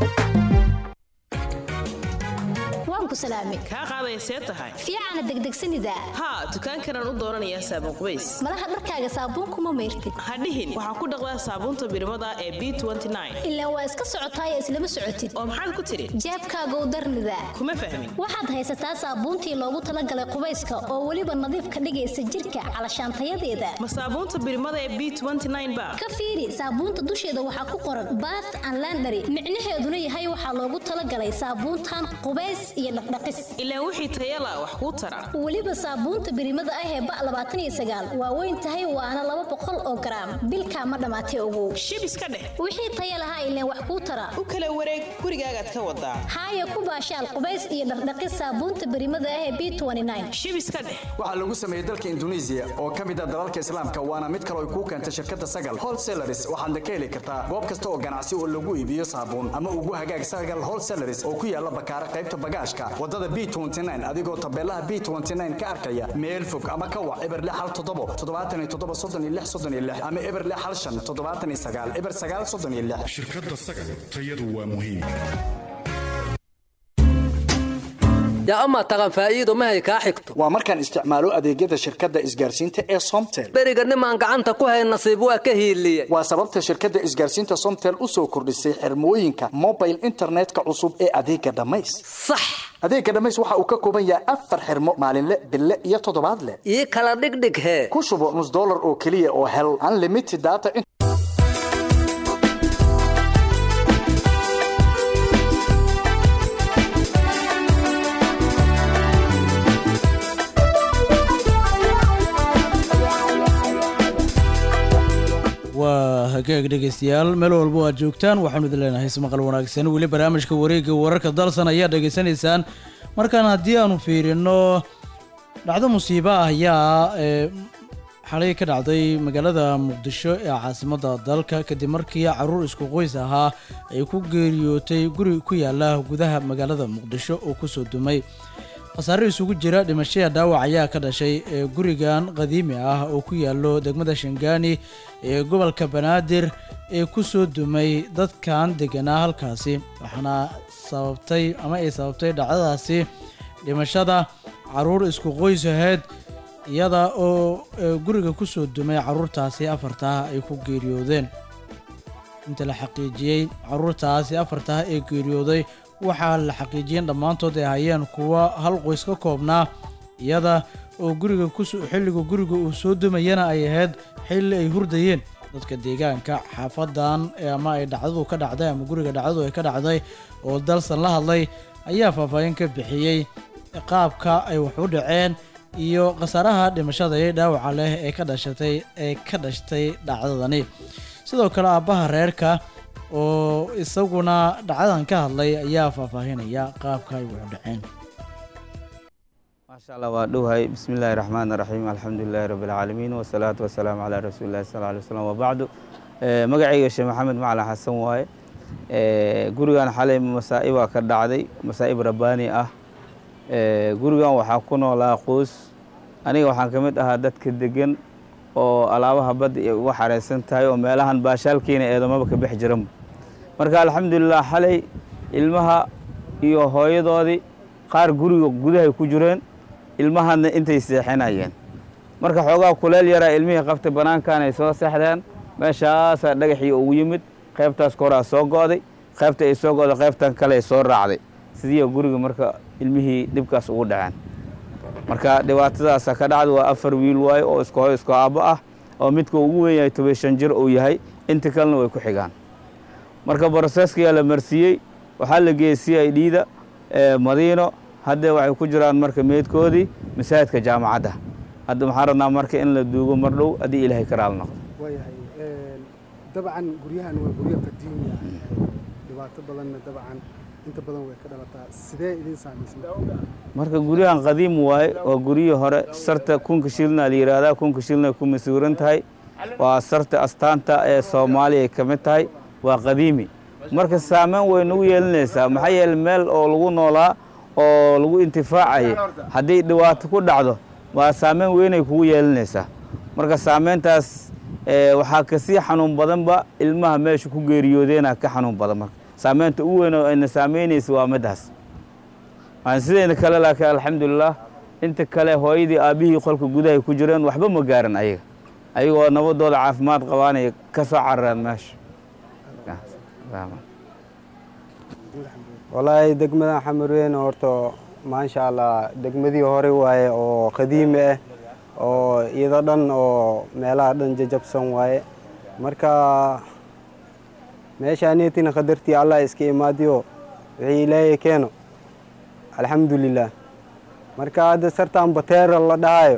waan ku salaamay kaa qaaday see tahay fiicana degdegsanida haa dukaankanaan u dooranayaa saabuun qubays malaha dharkaaga saabuunkuma mayrtid hadhihin waxaan ku dhaqdaa saabuunta birimada ee b ilaa waa iska socotaaya islama socotid oo maxaad ku tidhi jeebkaagow darnida kuma fahmin waxaad haysataa saabuuntii loogu talagalay qubayska oo weliba nadiif ka dhigaysa jirka calashaantayadeeda ma saabuunta birimada ee b ba ka fiiri saabuunta dusheeda waxaa ku qoran bath and landary micnaheeduna yahay waxaa loogu talagalay saabuuntan qubays iyo dhaqdhaqis ilaa wixii tayala wax kuu tara weliba saabuunta birimada ah ee ba labaatan iyo sagaal waa weyn tahay waana laba boqol oo garaam bilkaa ma dhammaatay ogow shib iska dheh wixii taya lahaa ileen wax kuu tara u kala wareeg gurigaagaad ka wadaa haaya ku baashaal qubays iyo dhaqdhaqis saabuunta birimada ah ee b shib iska dheh waxaa lagu sameeyey dalka induneisiya oo ka mid ah dalalka islaamka waana mid kale ay kuu keentay shirkadda sagal wholesalaris waxaadna ka heli kartaa goob kasta oo ganacsi oo lagu iibiyo saabuun ama ugu hagaag sagal wholesalaris oo ku yaala bakaara qaybta bagaashka wadada b adigoo tabeelaha b ka arkaya meel fog ama ka wac eber hal toddobo toddobaatan iyo toddoba soddon iyo lix soddon iyo lix ama eber hal shan toddobaatan iyo sagaal eber sagaal soddon iyo lix shirkadda sagal tayadu waa muhiim yaa amaa taqan faa'iido mahay kaa xigto waa markaan isticmaalo adeegyada shirkadda isgaarsiinta ee somtel beriga nimaan gacanta ku hayn nasiib waa ka hiiliye waa sababta shirkadda isgaarsiinta somtel u soo kordhisay xirmooyinka mobile internetka cusub ee adeega dhammays sax adeega dhammays waxa uu ka kooban yahay afar xirmo maalinle bille iyo toddobaadle ii kala dhigdhig hee ku shubo nus dollar oo keliya oo hel unlimited data waa hagaag dhegaystayaal meel walba aad joogtaan waxaanu idin leenahay ismaqal wanaagsan weli barnaamijka wareegga wararka dalsan ayaa dhegaysanaysaan markaan haddii aanu fiirino dhacdo musiibo ah ayaa ee xalay ka dhacday magaalada muqdisho ee caasimadda dalka kadib markii caruur isku qoys ahaa ay ku geeriyootay guri ku yaala gudaha magaalada muqdisho oo kusoo dumay khasaare isugu jira dhimashaya dhaawac ayaa ka dhashay ee gurigan qadiimi ah oo ku yaalo degmada shangaani ee gobolka banaadir ee ku soo dumay dadkan deganaa halkaasi waxaana sababtay ama ay sababtay dhacdadaasi dhimashada caruur isku qoys aheyd iyada oo guriga ku soo dumay caruurtaasi afartaah ay ku geeriyoodeen inta la xaqiijiyey caruurtaasi afartaah ee geeriyooday waxaa la xaqiijiyeen dhammaantood ay hayeen kuwa hal qoys ka koobnaa iyada oo guriga xilliga guriga uu soo dumayana ay ahayd xilli ay hurdayeen dadka deegaanka xaafadan ama ay dhacdadu ka dhacday ama guriga dhacdadu ay ka dhacday oo dalsan la hadlay ayaa faahfaahin ka bixiyey qaabka ay wax u dhaceen iyo khasaaraha dhimashada iyo dhaawaca leh ee ka dhashatay ee ka dhashtay dhacdadani sidoo kale aabbaha reerka oo isaguna dhacdadan ka hadlay ayaa faahfaahinaya qaabka ay wuxu dhaceen maasha allah waa dhowhay bismi illaahi raxmaan raxiim alxamdulilaahi rabbi alcaalamiin wasalaatu wasalaamu calaa rasuulillahi sal alay wasalam wabacdu magacayga sheekh maxamed macalin xasan waaye gurigan xalay masaa'ibaa ka dhacday masaa'ib rabbaani ah gurigan waxaa ku noolaa qoys aniga waxaan ka mid ahaa dadka degan oo alaabaha badda ay uga xareysan tahay oo meelahan baashaalkiina eedamaba ka bex jiranba marka alxamdulilah xalay ilmaha iyo hooyadoodii qaar guriga gudahay ku jireen ilmahana intay seexinayeen marka xoogaa kuleel yaraa ilmihii qabtay bannaankan ay soo seexdeen meeshaasaa dhagaxii ugu yimid qaybtaas koraa soo go'day qaybta ay soo go'day qaybtan kale ay soo raacday sidii guriga marka ilmihii dhibkaas ugu dhaceen marka dhibaatadaasa ka dhacda waa afar wiil waaye oo isku hoy isku aabbo ah oo midka ugu weyn yahay toban shan jir uu yahay inta kalena way ku xigaan marka broseskayaa la marsiiyey waxaa la geeyey c i d da madiino hadda waxay ku jiraan marka meydkoodii masaajidka jaamacadda hadda waxaan rabnaa marka in la duugo mar dhow haddii ilaahay ka raali noqdo waayahay dabcan guryahan waa guryo qadiimi ah dhibaato badanna dabcan inta badan way ka dhalataa sidee idin saamaysay marka guryahan qadiim waaye waa guryihii hore sarta kunka shilna la yidhaahdaa kunka shilna ku masuuran tahay waa sarta astaanta ee soomaaliya ay ka mid tahay waa qadiimi marka saameyn way nagu yeelinaysaa maxaa yeele meel oo lagu noolaa oo lagu intifaacaya haddii dhibaato ku dhacdo waa saameyn weynay kugu yeelinaysaa marka saameyntaas waxaa kasii xanuun badanba ilmaha meesha ku geeriyoodeena ka xanuun badan marka saameynta ugu weyn oo ayna saameynaysa waa midaas waan sidayna kale laakiin alxamdulilah inta kale hooyadii aabbihii qolka gudahay ku jireen waxba ma gaaran ayaga ayagoo nabadooda caafimaad qabaanaya ka soo carareen meesha wallaahi degmadan xamarweyne horta maasha allah degmadii hore waaye oo qadiimi ah oo iyado dhan oo meelaha dhan jajabsan waaye marka meeshaaneetina qadartii allah iska imaadiyo wixii ilaahay keeno alxamdulilah marka hadda sartan bateera la dhahayo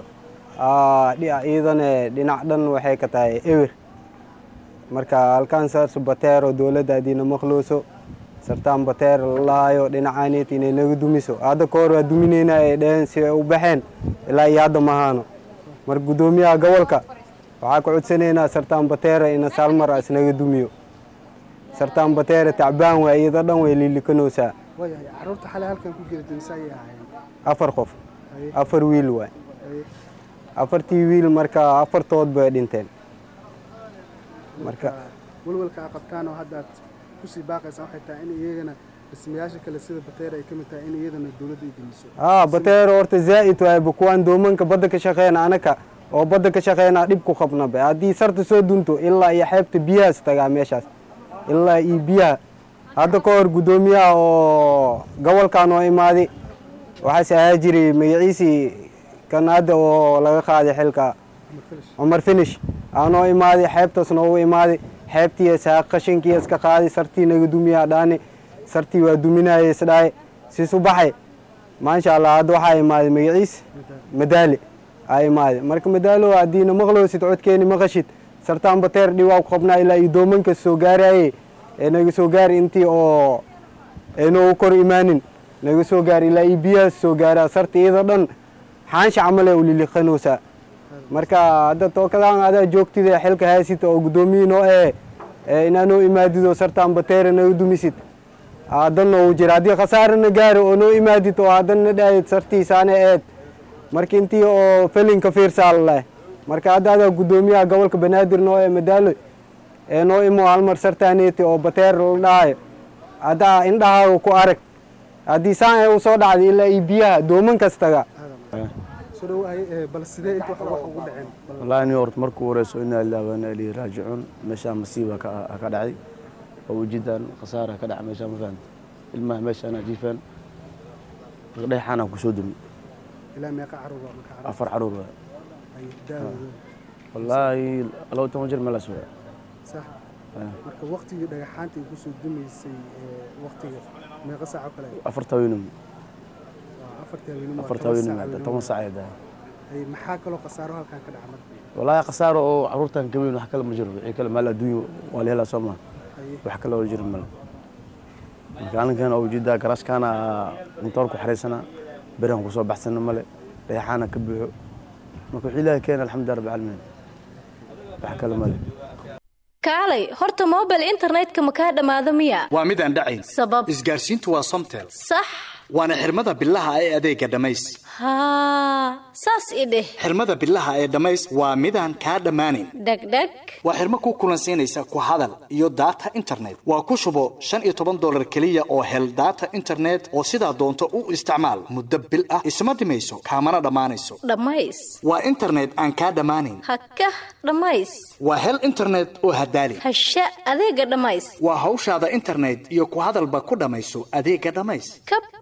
iyadane dhinac dhan waxay ka tahay ewer marka halkaan saas bateero dowladda haddiina maqlooso sartaan bateer la dhahayo dhinacaaneet inay naga dumiso hadda ka hor waa dumineyna ay dheheen si ay u baxeen ilaa iyo hadda mahaano marka guddoomiyaha gobolka waxaa ka codsanaynaa sartaan bateera ina saalmar as naga dumiyo sartaan bateera tacbaan waa iyada dhan way liilikanoosaa waayahay carruurta xalay halkan ku jira dunsa ayay ahaayeen afar qof afar wiil waay afartii wiil marka afartood bay dhinteen marka walwalka a qabtaan oo hadda aad kusii baaqaysaa waxay tahay in iyagana dhismayaasha kale sida bateera ay ka mid tahay in iyadana dowladda ay dumiso aa bateero horta zaa'id waayba kuwaan doomanka badda ka shaqeyna anaka oo badda ka shaqeynaa dhib ku qabnaba haddii sarta soo dunto ilaa iyo xeebta biyahaas tagaa meeshaas ilaa iyo biyaha hadda ka hor guddoomiyaha oo gobolkan oo imaaday waxaas ahaa jiray magaciisii kan hadda oo laga qaaday xilka cumar finish aanoo imaaday xeebtaas noogu imaaday xeebtii saa qashinkii iska qaaday sartii naga dumiyaa dhaani sartii waa duminaya isdhahay siisu baxay maasha allah hadda waxaa imaaday magaciis madaali aa imaaday marka madaalo haddiina maqloosid codkeeni maqashid sartaan bateer dhiwaa ku qabnaa ilaa iyo doomanka soo gaaraye ee naga soo gaari intii oo aynoogu kor imaanin naga soo gaari ilaa iyo biyahaas soo gaaraa sarta iyada dhan xaansha camal ee uliliqanoosaa marka hadda tookadaan adaa joogtida xilka haysita oo guddoomiyiin oo eh inaa noo imaadido sartaan bateera naga dumisid haddan noogu jira haddii khasaarana gaaro oo noo imaadid oo haddana dhahayd sartiisaana eed marka intii oo felinka fiirsaa laleh marka hadda adaa guddoomiyaha gobolka banaadir noo ee madaalo ee noo imo halmar sartaaneeti oo bateer la dhahayo haddaa indhahaaga ku arag haddii saan ee u soo dhacday ilaa iyo biyaha dooman kastaga soo dhawahay bal sidee inta wax ugu dhaceen wallaahi nin horta markuu horeyso inaa ilaahi waana ilaihi raajicuun meeshaan masiiba ka ka dhacday oo ujidan khasaara ka dhaca meeshaan ma fahamta ilmaha meeshaan jiifaan dhexaanaan ku soo dumi ilaa meeqa caruur waa marka caruur afar caruur waa ay daawada wallaahi laba toban jir meelaas waa sax marka waqtigii dhagaxaanta ay kusoo dumaysay waqtiga meeqa saaco kale afarta weynum afarta haweenimo afarta weynum toban saac ay dahay ay maxaa kaloo khasaaro halkan ka dhaca marka wallaahi khasaaro oo caruurtan ka weyn wax kale ma jiro wixii kale maal adduunyo waa la helaa soo maa wax kale oo jiro male marka aninkan oo ujeedaa garaashkaana intoor ku xariisana berihan kusoo baxsana male dhagaxaana ka buuxo marka wixii ilaahi keena alxamdulilah rabbi caalamiin wax kale male kaalay horta mobile internetka ma kaa dhammaado miya waa midaan dhacayn sabab isgaarsiintu waa somtel sax waana xirmada bilaha ee adeega dhammays haa saas i dheh xirmada bilaha ee dhammays waa midaan kaa dhammaanayn dhegdheg waa xirmo ku kulansiinaysa ku hadal iyo daata internet waa ku shubo shan iyo toban dolar keliya oo hel daata internet oo sidaa doonto u isticmaal muddo bil ah isma dhimayso kaamana dhammaanayso dhammays waa internet aan kaa dhammaanayn hakah dhammays waa hel internet oo hadaali hasha adeega dhammays waa hawshaada internet iyo ku hadalba ku dhammayso adeega dhammays kab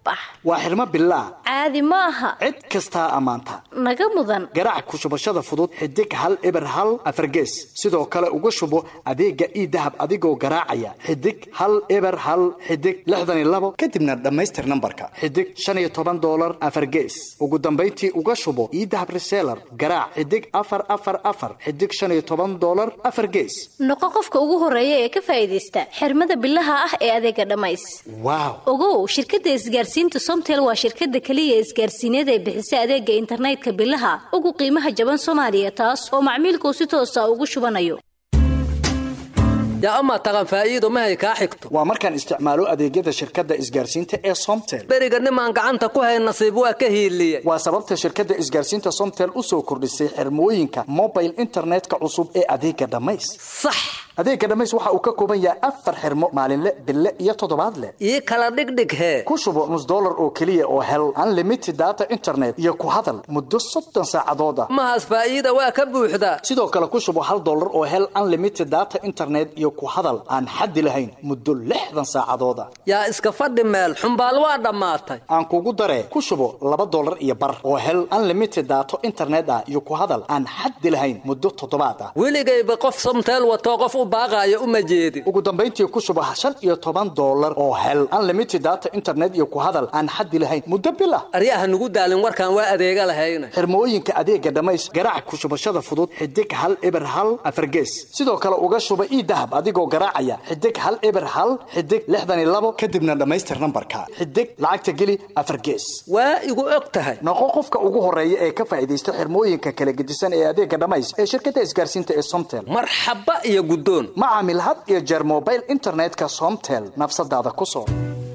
bax waa xirmo bilaah caadi ma aha cid kastaa ammaanta naga mudan garaac ku shubashada fudud xidig hal eber hal afargees sidoo kale uga shubo adeega ii dahab adigoo garaacaya xidig hal eber hal xidig lixdan iyo labo kadibna dhammaystir nambarka xidig shan iyo toban doolar afargees ugu dambayntii uga shubo ii dahab reseller garaac xidig afar afar afar xidig shan iyo toban doolar afar gees noqo qofka ugu horeeya ee ka faa'iidaysta xirmada bilaha ah ee adeega dhammays waaw ogow shirkadda isgaarsiinta somtel waa shirkadda keliya isgaarsiineed ee bixisa adeega internetka bilaha ugu qiimaha jaban soomaaliya taas oo macmiilkuu si toosa ugu shubanayo yaa amaa taqan faa'iido mahay kaa xigto waa markaan isticmaalo adeegyada shirkadda isgaarsiinta ee somtel beriga nimaan gacanta ku hayn nasiib waa ka hiiliyey waa sababta shirkadda isgaarsiinta somtel u soo kordhisay xirmooyinka mobile internetka cusub ee adeega dhammays sax adeega dhammays waxa uu ka kooban yahay afar xirmo maalinle bille iyo toddobaadle ii kala dhigdhig hee ku shubo nus dollar oo keliya oo hel unlimited data internet iyo ku hadal muddo soddon saacadood ah mahaas faa'iida waa ka buuxdaa sidoo kale ku shubo hal dollar oo hel unlimited data internet iyo ku hadal aan xaddi lahayn muddo lixdan saacadood ah yaa iska fadhi meel xumbaal waa dhammaatay aan kugu daree ku shubo laba dollar iyo bar oo hel unlimited data internet ah iyo ku hadal aan xaddi lahayn muddo toddobaad ah weligayba qof somteel watoo qof u baaqaayo uma jeedin ugu dambayntii ku shubo shan iyo toban dollar oo hel unlimited data internet iyo ku hadal aan xaddi lahayn muddo bil ah aryaha nugu daalin warkaan waa adeega lahayna xirmooyinka adeega dhammays garaac ku shubashada fudud xidig hal eber hal afargees sidoo kale uga shuba ii dahab adigoo garaacaya xidig hal eber hal xidig lixdan iyo labo kadibna dhammaystir nambarka xidig lacagta geli afar gees waa igu og tahay noqo qofka ugu horeeya ee ka faa'iidaysta xirmooyinka kala gedisan ee adeega dhammays ee shirkadda isgaarsiinta ee somtel marxaba iyo guddoon ma caamil had iyo jeer mobile internetka somtel nafsadaada ku soo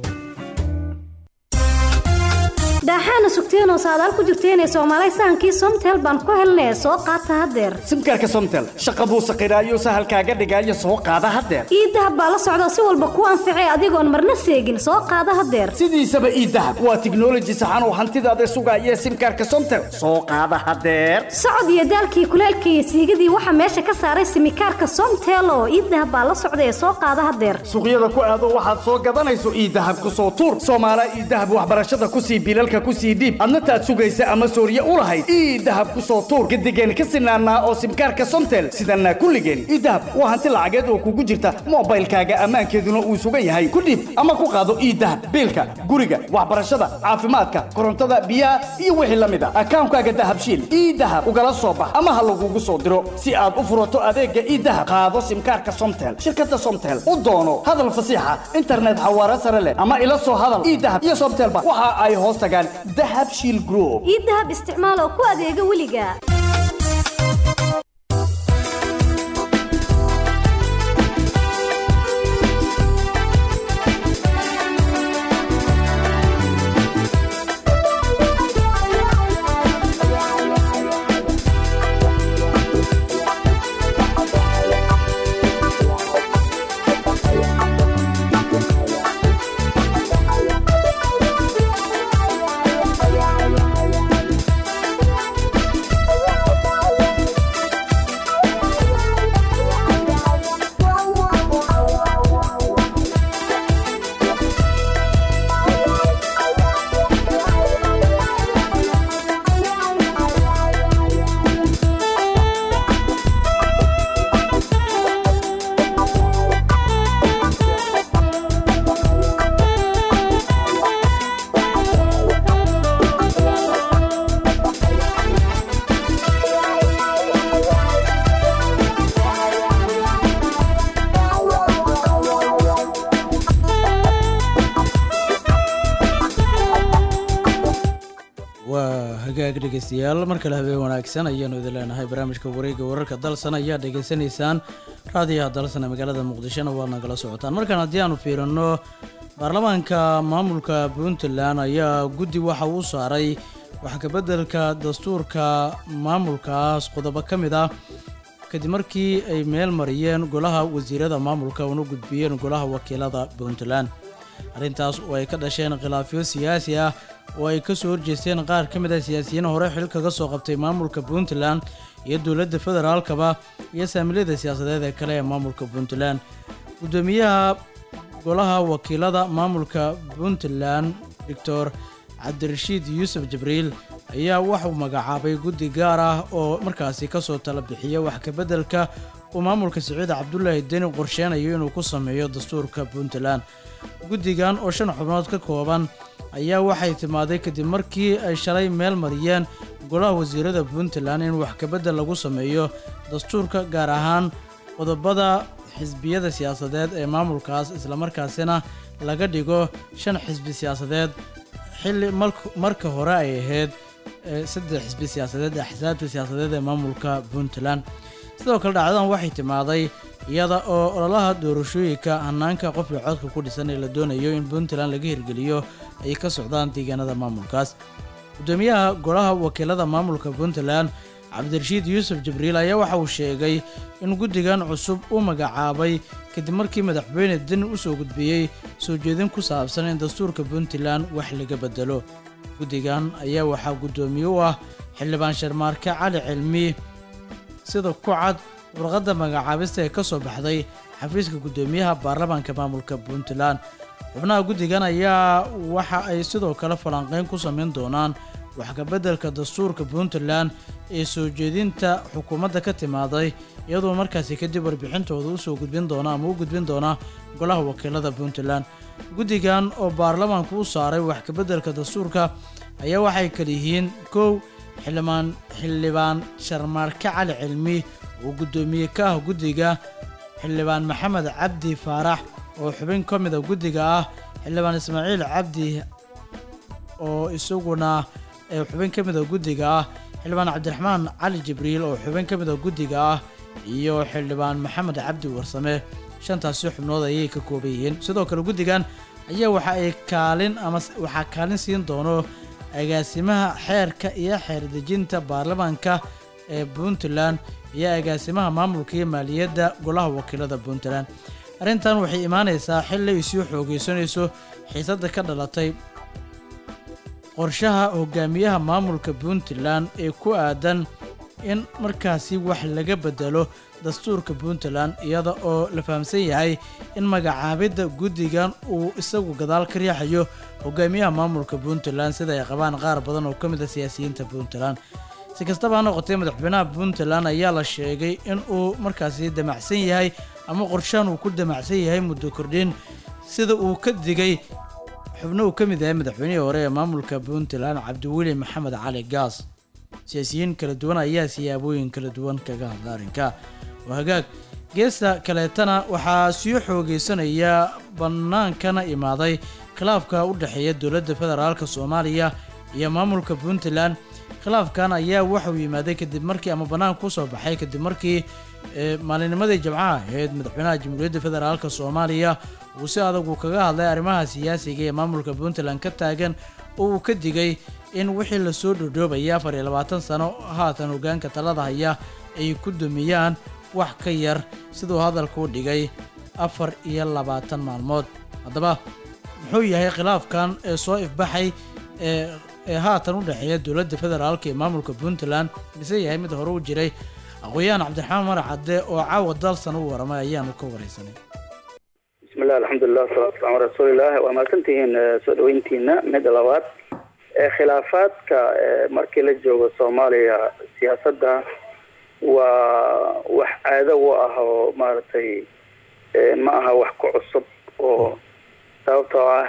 daaxaana sugteenoo saadaal ku jirteenee soomaalay sahankii somtel baan ku helnee soo qaata haddeer simkaarka somtel shaqa buu saqiraayo sahalkaaga dhigaayo soo qaada haddeer ii dahab baa la socda si walba ku anficay adigoon marna seegin soo qaada haddeer sidiisaba ii dahab waa tiknoloji saxan oo hantidaada sugaaya simkaarka somtel soo qaada haddeer socod iyo daalkii kuleelka iyo siigadii waxaa meesha ka saaray simikaarka somtel oo ii dahab baa la socda ee soo qaada haddeer suuqyada ku aado waxaad soo gadanayso ii dahab ku soo tuur soomaala ii dahab waxbarashada ku sii bilalka ku sii dhiib adna taad sugaysa ama sooriye u lahayd ii dahab ku soo tuur gadigeen ka sinaanaa oo simkaarka somtel sidanaa kulligeen ii dahab waa hanti lacageed oo kugu jirta moobaylkaaga ammaankeeduna uu sugan yahay ku dhiib ama ku qaado ii dahab biilka guriga waxbarashada caafimaadka korontada biyaha iyo wixii la mid a akaankaaga dahabshiil ii dahab ugala soo bax ama ha lagugu soo diro si aad u furato adeega ii dahab qaado simkaarka somtel shirkadda somtel u doono hadal fasiixa internet xawaare sare leh ama ila soo hadal ii dahab iyo somtelba waxa ay hoos tagaan dahab shiil group ii dahab isticmaal oo ku adeega weliga waa hagaag dhegeystayaal mar kale habeen wanaagsan ayaanu idin leenahay barnaamijka wareegga wararka dalsan ayaa dhegeysanaysaan raadiyaha dalsan ee magaalada muqdishona waad nagala socotaan markaan haddii aanu fiirino baarlamaanka maamulka puntland ayaa guddi waxa uu saaray wax kabeddelka dastuurka maamulkaas qodobo ka mid ah kadib markii ay meel mariyeen golaha wasiirada maamulka una gudbiyeen golaha wakiilada puntland arrintaas oo ay ka dhasheen khilaafyo siyaasi ah oo ay ka soo horjeesteen qaar ka mid ah siyaasiyiin hore xil kaga soo qabtay maamulka puntland iyo dowladda federaalkaba iyo saamiliyada siyaasadeed ee kale ee maamulka puntland guddoomiyaha golaha wakiilada maamulka puntland doctor cabdirashiid yuusuf jibriil ayaa waxuu magacaabay guddi gaar ah oo markaasi kasoo tala bixiya wax kabeddelka uu maamulka siciid cabdulaahi deni qorsheynayo inuu ku sameeyo dastuurka puntland guddigan oo shan xubnood ka kooban ayaa waxay timaaday kadib markii ay shalay meel mariyeen golaha wasiirada puntland in wax kabeddel lagu sameeyo dastuurka gaar ahaan qodobada xisbiyada siyaasadeed ee maamulkaas islamarkaasina laga dhigo shan xisbi siyaasadeed xilli malk- marka hore ay ahayd ee saddex xisbi siyaasadeed ee axsaabta siyaasadeed ee maamulka puntland sidoo kale dhacdadan waxay timaaday iyada oo ololaha doorashooyinka hanaanka qofka codka ku dhisan ee la doonayo in puntland laga hirgeliyo ay ka socdaan deegaanada maamulkaas gudoomiyaha golaha wakiilada maamulka puntland cabdirashiid yuusuf jibriil ayaa waxa uu sheegay in guddigan cusub uu magacaabay kadib markii madaxweyne deni u soo gudbiyey soo jeedin ku saabsan in dastuurka puntland wax laga bedelo guddigan ayaa waxaa guddoomiye u ah xildhibaan sharmaarke cali cilmi sida ku cad warqadda magacaabista ee ka soo baxday xafiiska guddoomiyaha baarlamaanka maamulka puntland xubnaha guddigan ayaa waxa ay sidoo kale falanqeyn ku samayn doonaan wax kabeddelka dastuurka puntland ee soo jeedinta xukuumadda ka timaaday iyadoo markaasi kadib warbixintooda usoo gudbin doona ama u gudbin doona golaha wakiilada puntland guddigan oo baarlamaanku u saaray wax kabeddelka dastuurka ayaa waxay kala yihiin kow xildhibaan xildhibaan sharmaarke cali cilmi oo guddoomiye ka ah guddiga xildhibaan maxamed cabdi faarax oo xubin ka mida guddiga ah xildhibaan ismaaciil cabdi oo isaguna ee xubin ka mida guddiga ah xildhibaan cabdiraxmaan cali jibriil oo xubin ka mida guddiga ah iyo xildhibaan maxamed cabdi warsame shantaasi xubnood ayay ka kooban yihiin sidoo kale guddigan ayaa waxa ay kaalin ama s- waxaa kaalin siin doono agaasimaha xeerka iyo xeerdejinta baarlamaanka ee puntland iyo agaasimaha maamulka iyo maaliyadda golaha wakiilada puntland arrintan waxay imaanaysaa xilli ay sii xoogeysanayso xiisadda ka dhalatay qorshaha hogaamiyaha maamulka puntland ee ku aadan in markaasi wax laga bedelo dastuurka puntland iyada oo la fahamsan yahay in magacaabidda guddigan uu isagu gadaal ka riixayo hogaamiyaha maamulka puntland sida ay qabaan qaar badan oo ka mid a siyaasiyiinta puntland si kastaba ha noqotee madaxweynaha puntland ayaa la sheegay in uu markaasi damacsan yahay ama qorshahan uu ku damacsan yahay muddo kordhin sida uu ka digay xubno uu ka mid yahay madaxweynihii hore ee maamulka puntland cabdiweli maxamed cali gaas siyaasiyiin kala duwan ayaa siyaabooyin kala duwan kaga hadla arrinka waa hagaag geesta kaleetana waxaa sii xoogeysanaya bannaankana imaaday khilaafka u dhexeeya dowladda federaalk soomaaliya iyo maamulka puntland khilaafkan ayaa waxauu yimaaday kadib markii ama bannaanka ku soo baxay kadib markii ee, maalinimadii jimcaha ahayd madaxweynaha jamhuuriyadda federaalk soomaaliya uu si adag uu kaga hadlay arrimaha siyaasiga ee maamulka puntland ka taagan oo uu ka digay in wixii lasoo dhodhoobaya afar iyo labaatan sano haatan hogaanka talada haya ay ku dumiyaan wax ka yar siduu hadalka u dhigay afar iyo labaatan maalmood haddaba muxuu yahay khilaafkan ee soo ifbaxay ee ee haatan u dhexeeya dowladda federaalk ee maamulka puntland mise yahay mid hore u jiray aqoon-yahan cabdiraxmaan marac cadde oo caawa dalsan u waramay ayaanu ka wareysanay bismillah alxamdulilah wasalatu waslamu ala rasuulilah waa mahadsantihiin eh, soo dhaweyntiina midda labaad Eh, khilaafaadka eh, markii la joogo soomaaliya siyaasadda waa wax caado u ah oo maaragtay eh, ma aha wax ku cusub oo sababtoo ah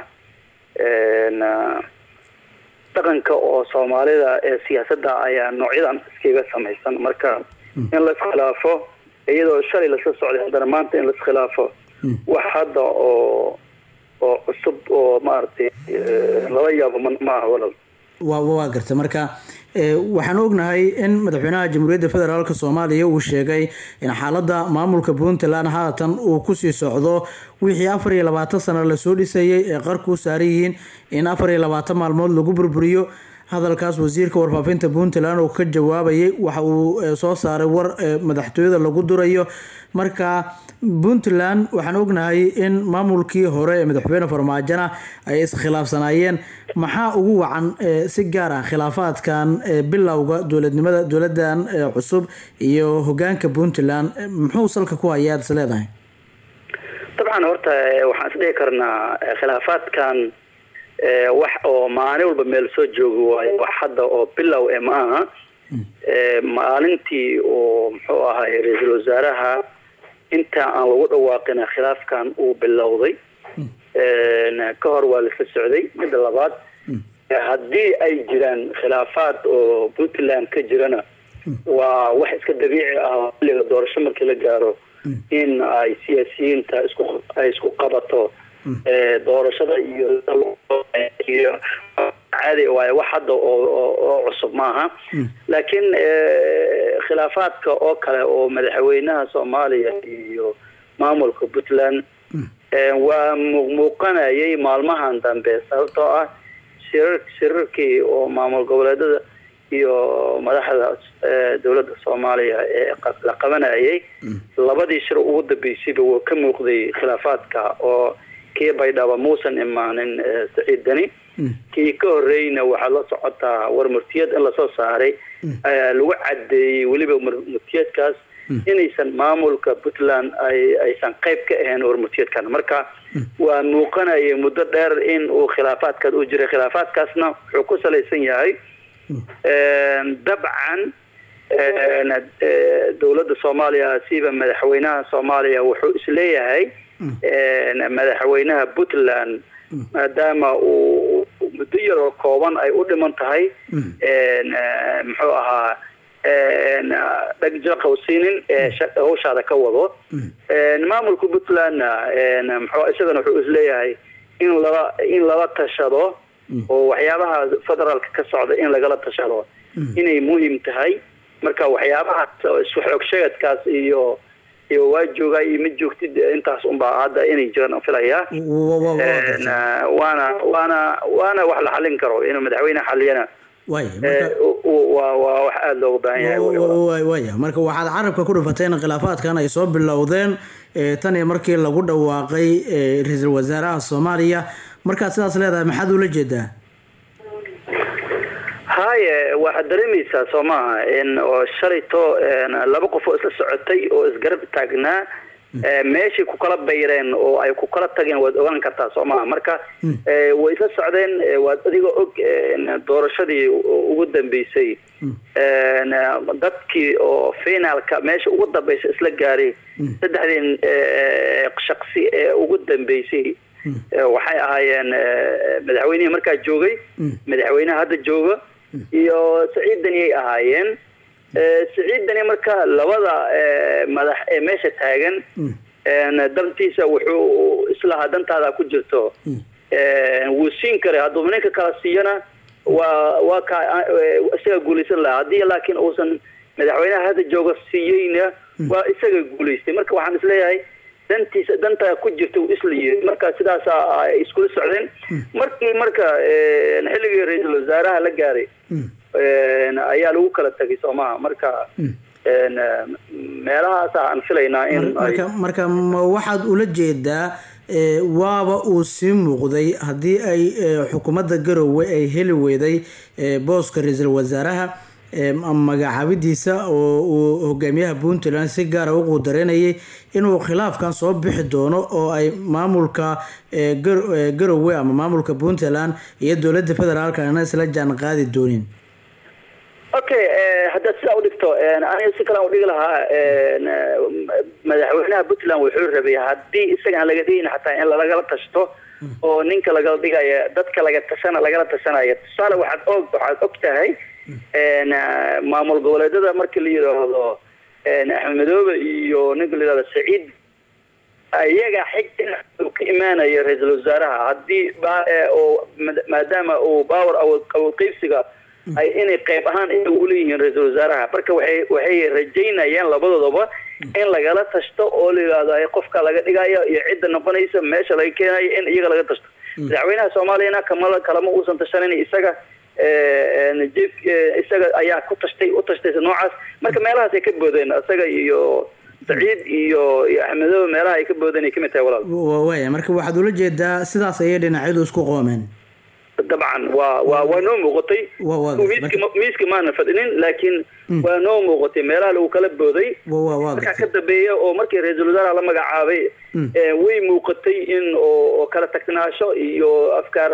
na- dhaqanka oo soomaalida ee siyaasadda ayaa noocyadan iskaga samaysan marka in la iskhilaafo iyadoo shalay lasla socday haddana maanta in la iskhilaafo wax hadda oo oo cusub oo maaragtay eh, lala yaabo ma ma aha walal waa waa garta marka ee, waxaan ognahay in madaxweynaha jamhuuriyadda federaalk soomaaliya uu sheegay in xaaladda maamulka puntland haatan uu kusii socdo wixii afar iyo labaatan sano lasoo dhisayay ee qarku u saaran yihiin in afar iyo labaatan maalmood lagu burburiyo hadalkaas wasiirka warfaafinta puntland oo ka jawaabayay waxa uu eh, soo saaray war eh, madaxtooyada lagu durayo marka puntland waxaan ognahay in maamulkii hore ee madaxweyne farmaajona ay iskhilaafsanaayeen maxaa ugu wacan eh, si gaar ah khilaafaadkan eh, bilowga dowladnimada dowladan eh, cusub iyo hogaanka puntland eh, muxuu salka ku hayaa is leedahay dabcan horta eh, waxaan isdhihi karnaa eh, khilaafaadkan ee, wax oo maalin walba meel soo joogi waayo wax hadda oo bilow e ma aha ee, maalintii oo muxuu ahay ra-iisul wasaaraha inta aan lagu dhawaaqina khilaafkan uu bilowday Een, ka hor waa lasla socday midda labaad haddii ay jiraan khilaafaad oo puntland ka jirana waa wax iska dabiici ah oo xilliga doorasho markii la gaaro in ay siyaasiyiinta isku ay isku qabato ee, doorashada iyo iyo caadi waaye wax hadda oo oo- oo cusub maaha laakiin ee, khilaafaadka oo kale oo madaxweynaha soomaaliya iyo maamulka puntland ee, waa muuqmuuqanayay maalmahan dambe sababtoo ah shirar shirarkii oo maamul goboleedada iyo madaxda ee, dowladda soomaaliya ee qa- la qabanayay labadii shir ugu dambeysayba waa ka muuqday khilaafaadka oo kii baydhaba muusan imaanin ee, saciid deni kii ka horreeyna waxaad la socotaa war murtiyad in lasoo saaray ayaa lagu cadeeyey weliba mur- murtiyadkaas inaysan maamulka puntland ay aysan qayb ka ahayn war murtiyadkan marka waa muuqanaya muddo dheer in uu khilaafaadkaas u jiray khilaafaadkaasna wuxuu ku salaysan yahay Een, dabcan een, ee, dowladda soomaaliya siba madaxweynaha soomaaliya wuxuu isleeyahay een, madaxweynaha puntland maadaama uu uu muddo yaroo kooban ay u dhiman tahay een, ee, muxuu ahaa een, dhagjaqawsiinin ee sha- hawshaada ka wado Een, maamulka puntlandna een, muxuu isagana wuxuu isleeyahay in lala in lala tashado oo waxyaabaha federaalka ka socda in lagala tashado inay muhiim tahay marka waxyaabahaas oo isku xoog sheegadkaas iyo iyo waa joogaa iyo ma joogtid intaas unbaa hadda inay jiraan aan filayaa Een, ah, waana waana waana wax la xalin karo inuu madaxweyne xaliyana waaya ee, u- u- waa waa wax aada looga baahan yahay wey. Wa- waaya marka waxaad carabka ku dhufatay in khilaafaadkan ay soo bilowdeen ee, tan iyo markii lagu dhawaaqay ee, ra-iisul wasaaraha soomaaliya markaad sidaas leedahay maxaad ula jeedaa haye waxaad dareemaysaa soo maaha in oo shalayto een, laba qof oo isla socotay oo isgarab taagnaa ee, meeshii ku kala bayreen oo ay ku kala tageen waad ogaan kartaa soo maaha marka ee, way isla socdeen ee, waad adigoo og een, doorashadii u- ugu dambeysay een, dadkii oo finaalka meesha ugu dambeysa isla gaaray saddexdii ee, shaqsi ee ugu dambeysay ee, waxay ahaayeen ee, madaxweynihii markaa joogay madaxweynaha hadda jooga iyo saciid daniyay ahaayeen Ee, saciid dani marka labada ee, madax ee meesha taagan een, dantiisa wuxuu islahaa dantaada ku jirto Een, wuu siin karay hadduu ninka kala siiyana waa waa ka ee, isaga guulaysan lahaa haddii laakiin uusan madaxweynaha hadda jooga siiyeyna waa isaga guulaystay marka waxaan isleeyahay dantiisa danta ku jirta uu isla yiri marka sidaasa ay iskula socdeen markii marka een, xilligii ra-iisul wasaaraha la gaaray een, ayaa lagu kala tagay soomaha marka een, meelahaas aan filaynaa in ay marka marka ma waxaad ula jeedaa ee, waaba uu sii muuqday haddii ay ee, xukuumadda garowe ay heli weyday ee, booska ra-iisul wasaaraha ee, ma- magacaabidiisa oo uu hogaamiyaha puntland si gaara u quudareynayay inuu khilaafkan soo bixi doono oo ay maamulka ee, Gar- ee, garowe ama maamulka puntland iyo dowladda federaalkana isla jaan qaadi doonin okay eh, haddaad sidaa udhigto een, aniga si kalean udhigi lahaa een, eh, madaxweynaha puntland wuxuu rabay haddii isaga aan laga dhigin xataa in lagala tashto oo ninka lagala dhigaya dadka laga tashana lagala tashanaya tusaale waxaad og waxaad og tahay een, eh, maamul goboleedyada markii la yidhaahdo een, axmed madoobe iyo ninka la yidhahdo saciid iyaga xigta uu ka imaanayo ra-iisul wasaaraha haddii ba- ee, oo maad- maadaama uu baawer awood awood qeybsiga ay inay qayb ahaan iyaga uleeyihiin ra-iisul wasaaraha marka waxay waxay rajaynayaan labadoodaba in lagala tashto oo la yidhaahdo ay qofka laga dhigayo iyo cidda noqonaysa meesha laga keenayo in iyaga laga tashto madaxweynaha soomaaliyana kamala kalama uusan tashanin isaga ee, een, jeef ee, isaga ayaa ku tashtay u tashtay noocaas marka meelahaas ay ka boodeen isaga iyo saciid iyo iyo axmedoobe meelaha ay ka boodeen ay kamid tahay walaal Wa- waaya marka waxaad ula jeedaa sidaas ayay dhinacyadu isku qoomeen dabcan waa waa waa noo muuqatay Waa- waa- miiska ma- miiska maana fadhinin laakiin waa noo muuqatay meelaha lagu kala booday Wa- wa- waa markaa ka dambeeya oo markii ra-iisul wasaaraha la magacaabay Mm. ee, way muuqatay in oo oo kala tagnaasho iyo afkaar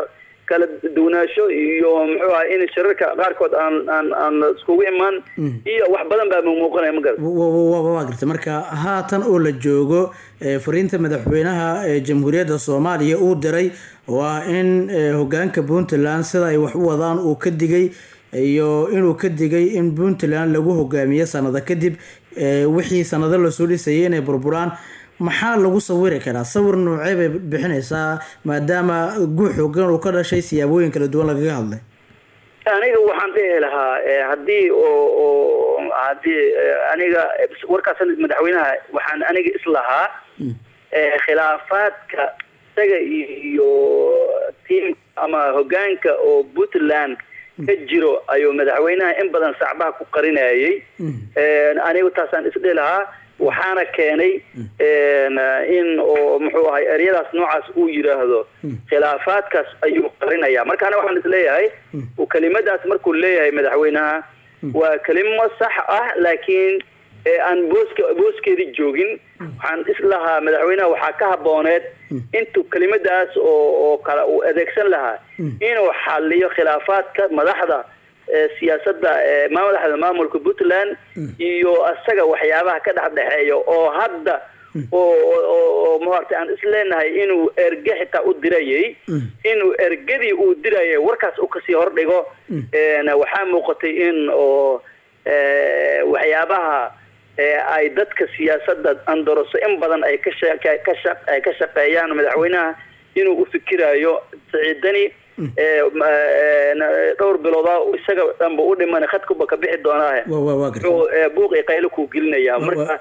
kala duwanaansho iyo muxuu ahay in shirarka qaarkood aan aan aan iskugu imaan iyo wax badan baa muuqanaya ma garan waa garta marka haatan oo la joogo eh, fariinta madaxweynaha ee jamhuuriyadda soomaaliya uu diray oo ah in eh, hogaanka puntland sida ay wax u wadaan uu ka digay iyo inuu ka digay in puntland lagu hogaamiyo sanado kadib eh, wixii sanado lasoo dhisayay inay burburaan maxaa lagu sawiri karaa sawir noocee bay bixinaysaa maadaama guux xoogan uu ka dhashay siyaabooyin kala duwan lagaga hadlay aniga waxaan dhihi lahaa eh, haddii oo oo haddii eh, aniga warkaas madaxweynaha waxaan aniga islahaa eh, khilaafaadka isaga iyo tiimka ama hogaanka oo puntland ka jiro ayuu madaxweynaha in badan sacbaha ku qarinayay anigu taasaan isdhihi lahaa waxaana keenay in oo muxuu ahay eryadaas noocaas uu yidhaahdo khilaafaadkaas ayuu qarinaya marka aniga waxaan isleeyahay kelimadaas markuu leeyahay madaxweynaha waa kelimo sax ah laakiin ee aan booska booskeedii joogin waxaan islahaa madaxweynaha waxaa ka habooneed intuu kelimadaas oo oo kale uu adeegsan lahaa inuu xaliyo khilaafaadka madaxda ee siyaasadda ee madaxda maamulka puntland iyo asaga waxyaabaha ka dhex dhexeeya oo hadda oo oo maaragtay aan isleenahay inuu erge xitaa u dirayay inuu ergadii uu dirayay warkaas u kasii hordhigo waxaa muuqatay in oo waxyaabaha ay dadka siyaasadda andoroso in badan ay ka ay ka shaqeeyaan madaxweynaha inuu u fikirayo siciidani dhowr bilooda isaga dhanba u dhiman khadkuba ka bixi doonaahe buuq iyo qaylo kuu gelinayaa marka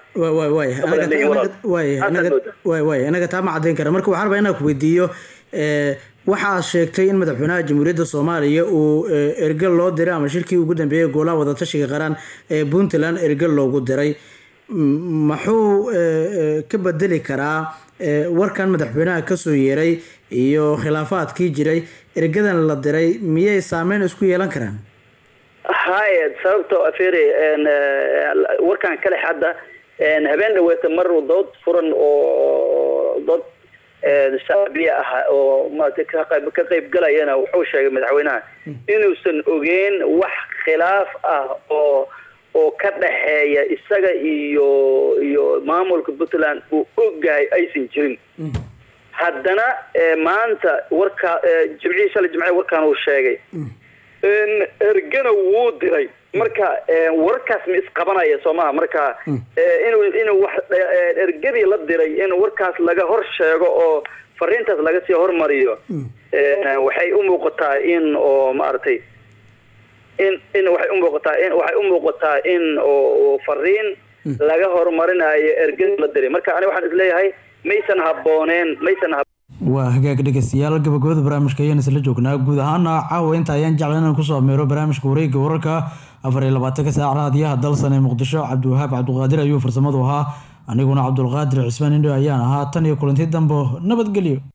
waay anaga taa ma caddayn kara marka waxaan rabaa inaan ku weydiiyo waxaa sheegtay in madaxweynaha jamhuuriyadda soomaaliya uu erge loo diray ama shirkii ugu dambeeyay golaha wadatashiga qaran ee puntland erge loogu diray muxuu ka bedeli karaa warkan madaxweynaha kasoo yeeray iyo khilaafaadkii jiray ergadan la diray miyay saameyn isku yeelan karaan haye sababto afere warkan kale hadda habeen dhaweeta mar dood furan oo dood shacbiya ah oo maarata kaqayb ka qayb galayana wuxuu sheegay madaxweynaha inuusan ogeyn wax khilaaf ah oo oo ka dhaxeeya isaga iyo iyo maamulka puntland uu ogahay aysan jirin haddana maanta warka jimcihii shalay jimce warkaan uu sheegay ergana wuu diray marka warkaas ma isqabanaya soo maha marka inuu inuu wax ergadii la diray in warkaas laga hor sheego oo fariintaas laga sii hormariyo waxay u muuqataa in oo maaragtay in in waxay u muuqataa in waxay u muuqataa in oo fariin laga horumarinayo ergadii la diray marka aniga waxaan isleeyahay maysan habbooneen maysan waa hagaag dhegeystayaal gabagabada barnaamijka ayaan isla joognaa guud ahaana caawa inta ayaan jecla inaan kusoo ameero barnaamijka wareegga wararka afar iyo labaatanka saac raadiyaha dalsan ee muqdisho cabdiwahaab cabdiqaadir ayuu farsamadu ahaa aniguna cabdulqaadir cismaan indho ayaan ahaa tan iyo kulanti dambo nabadgelyo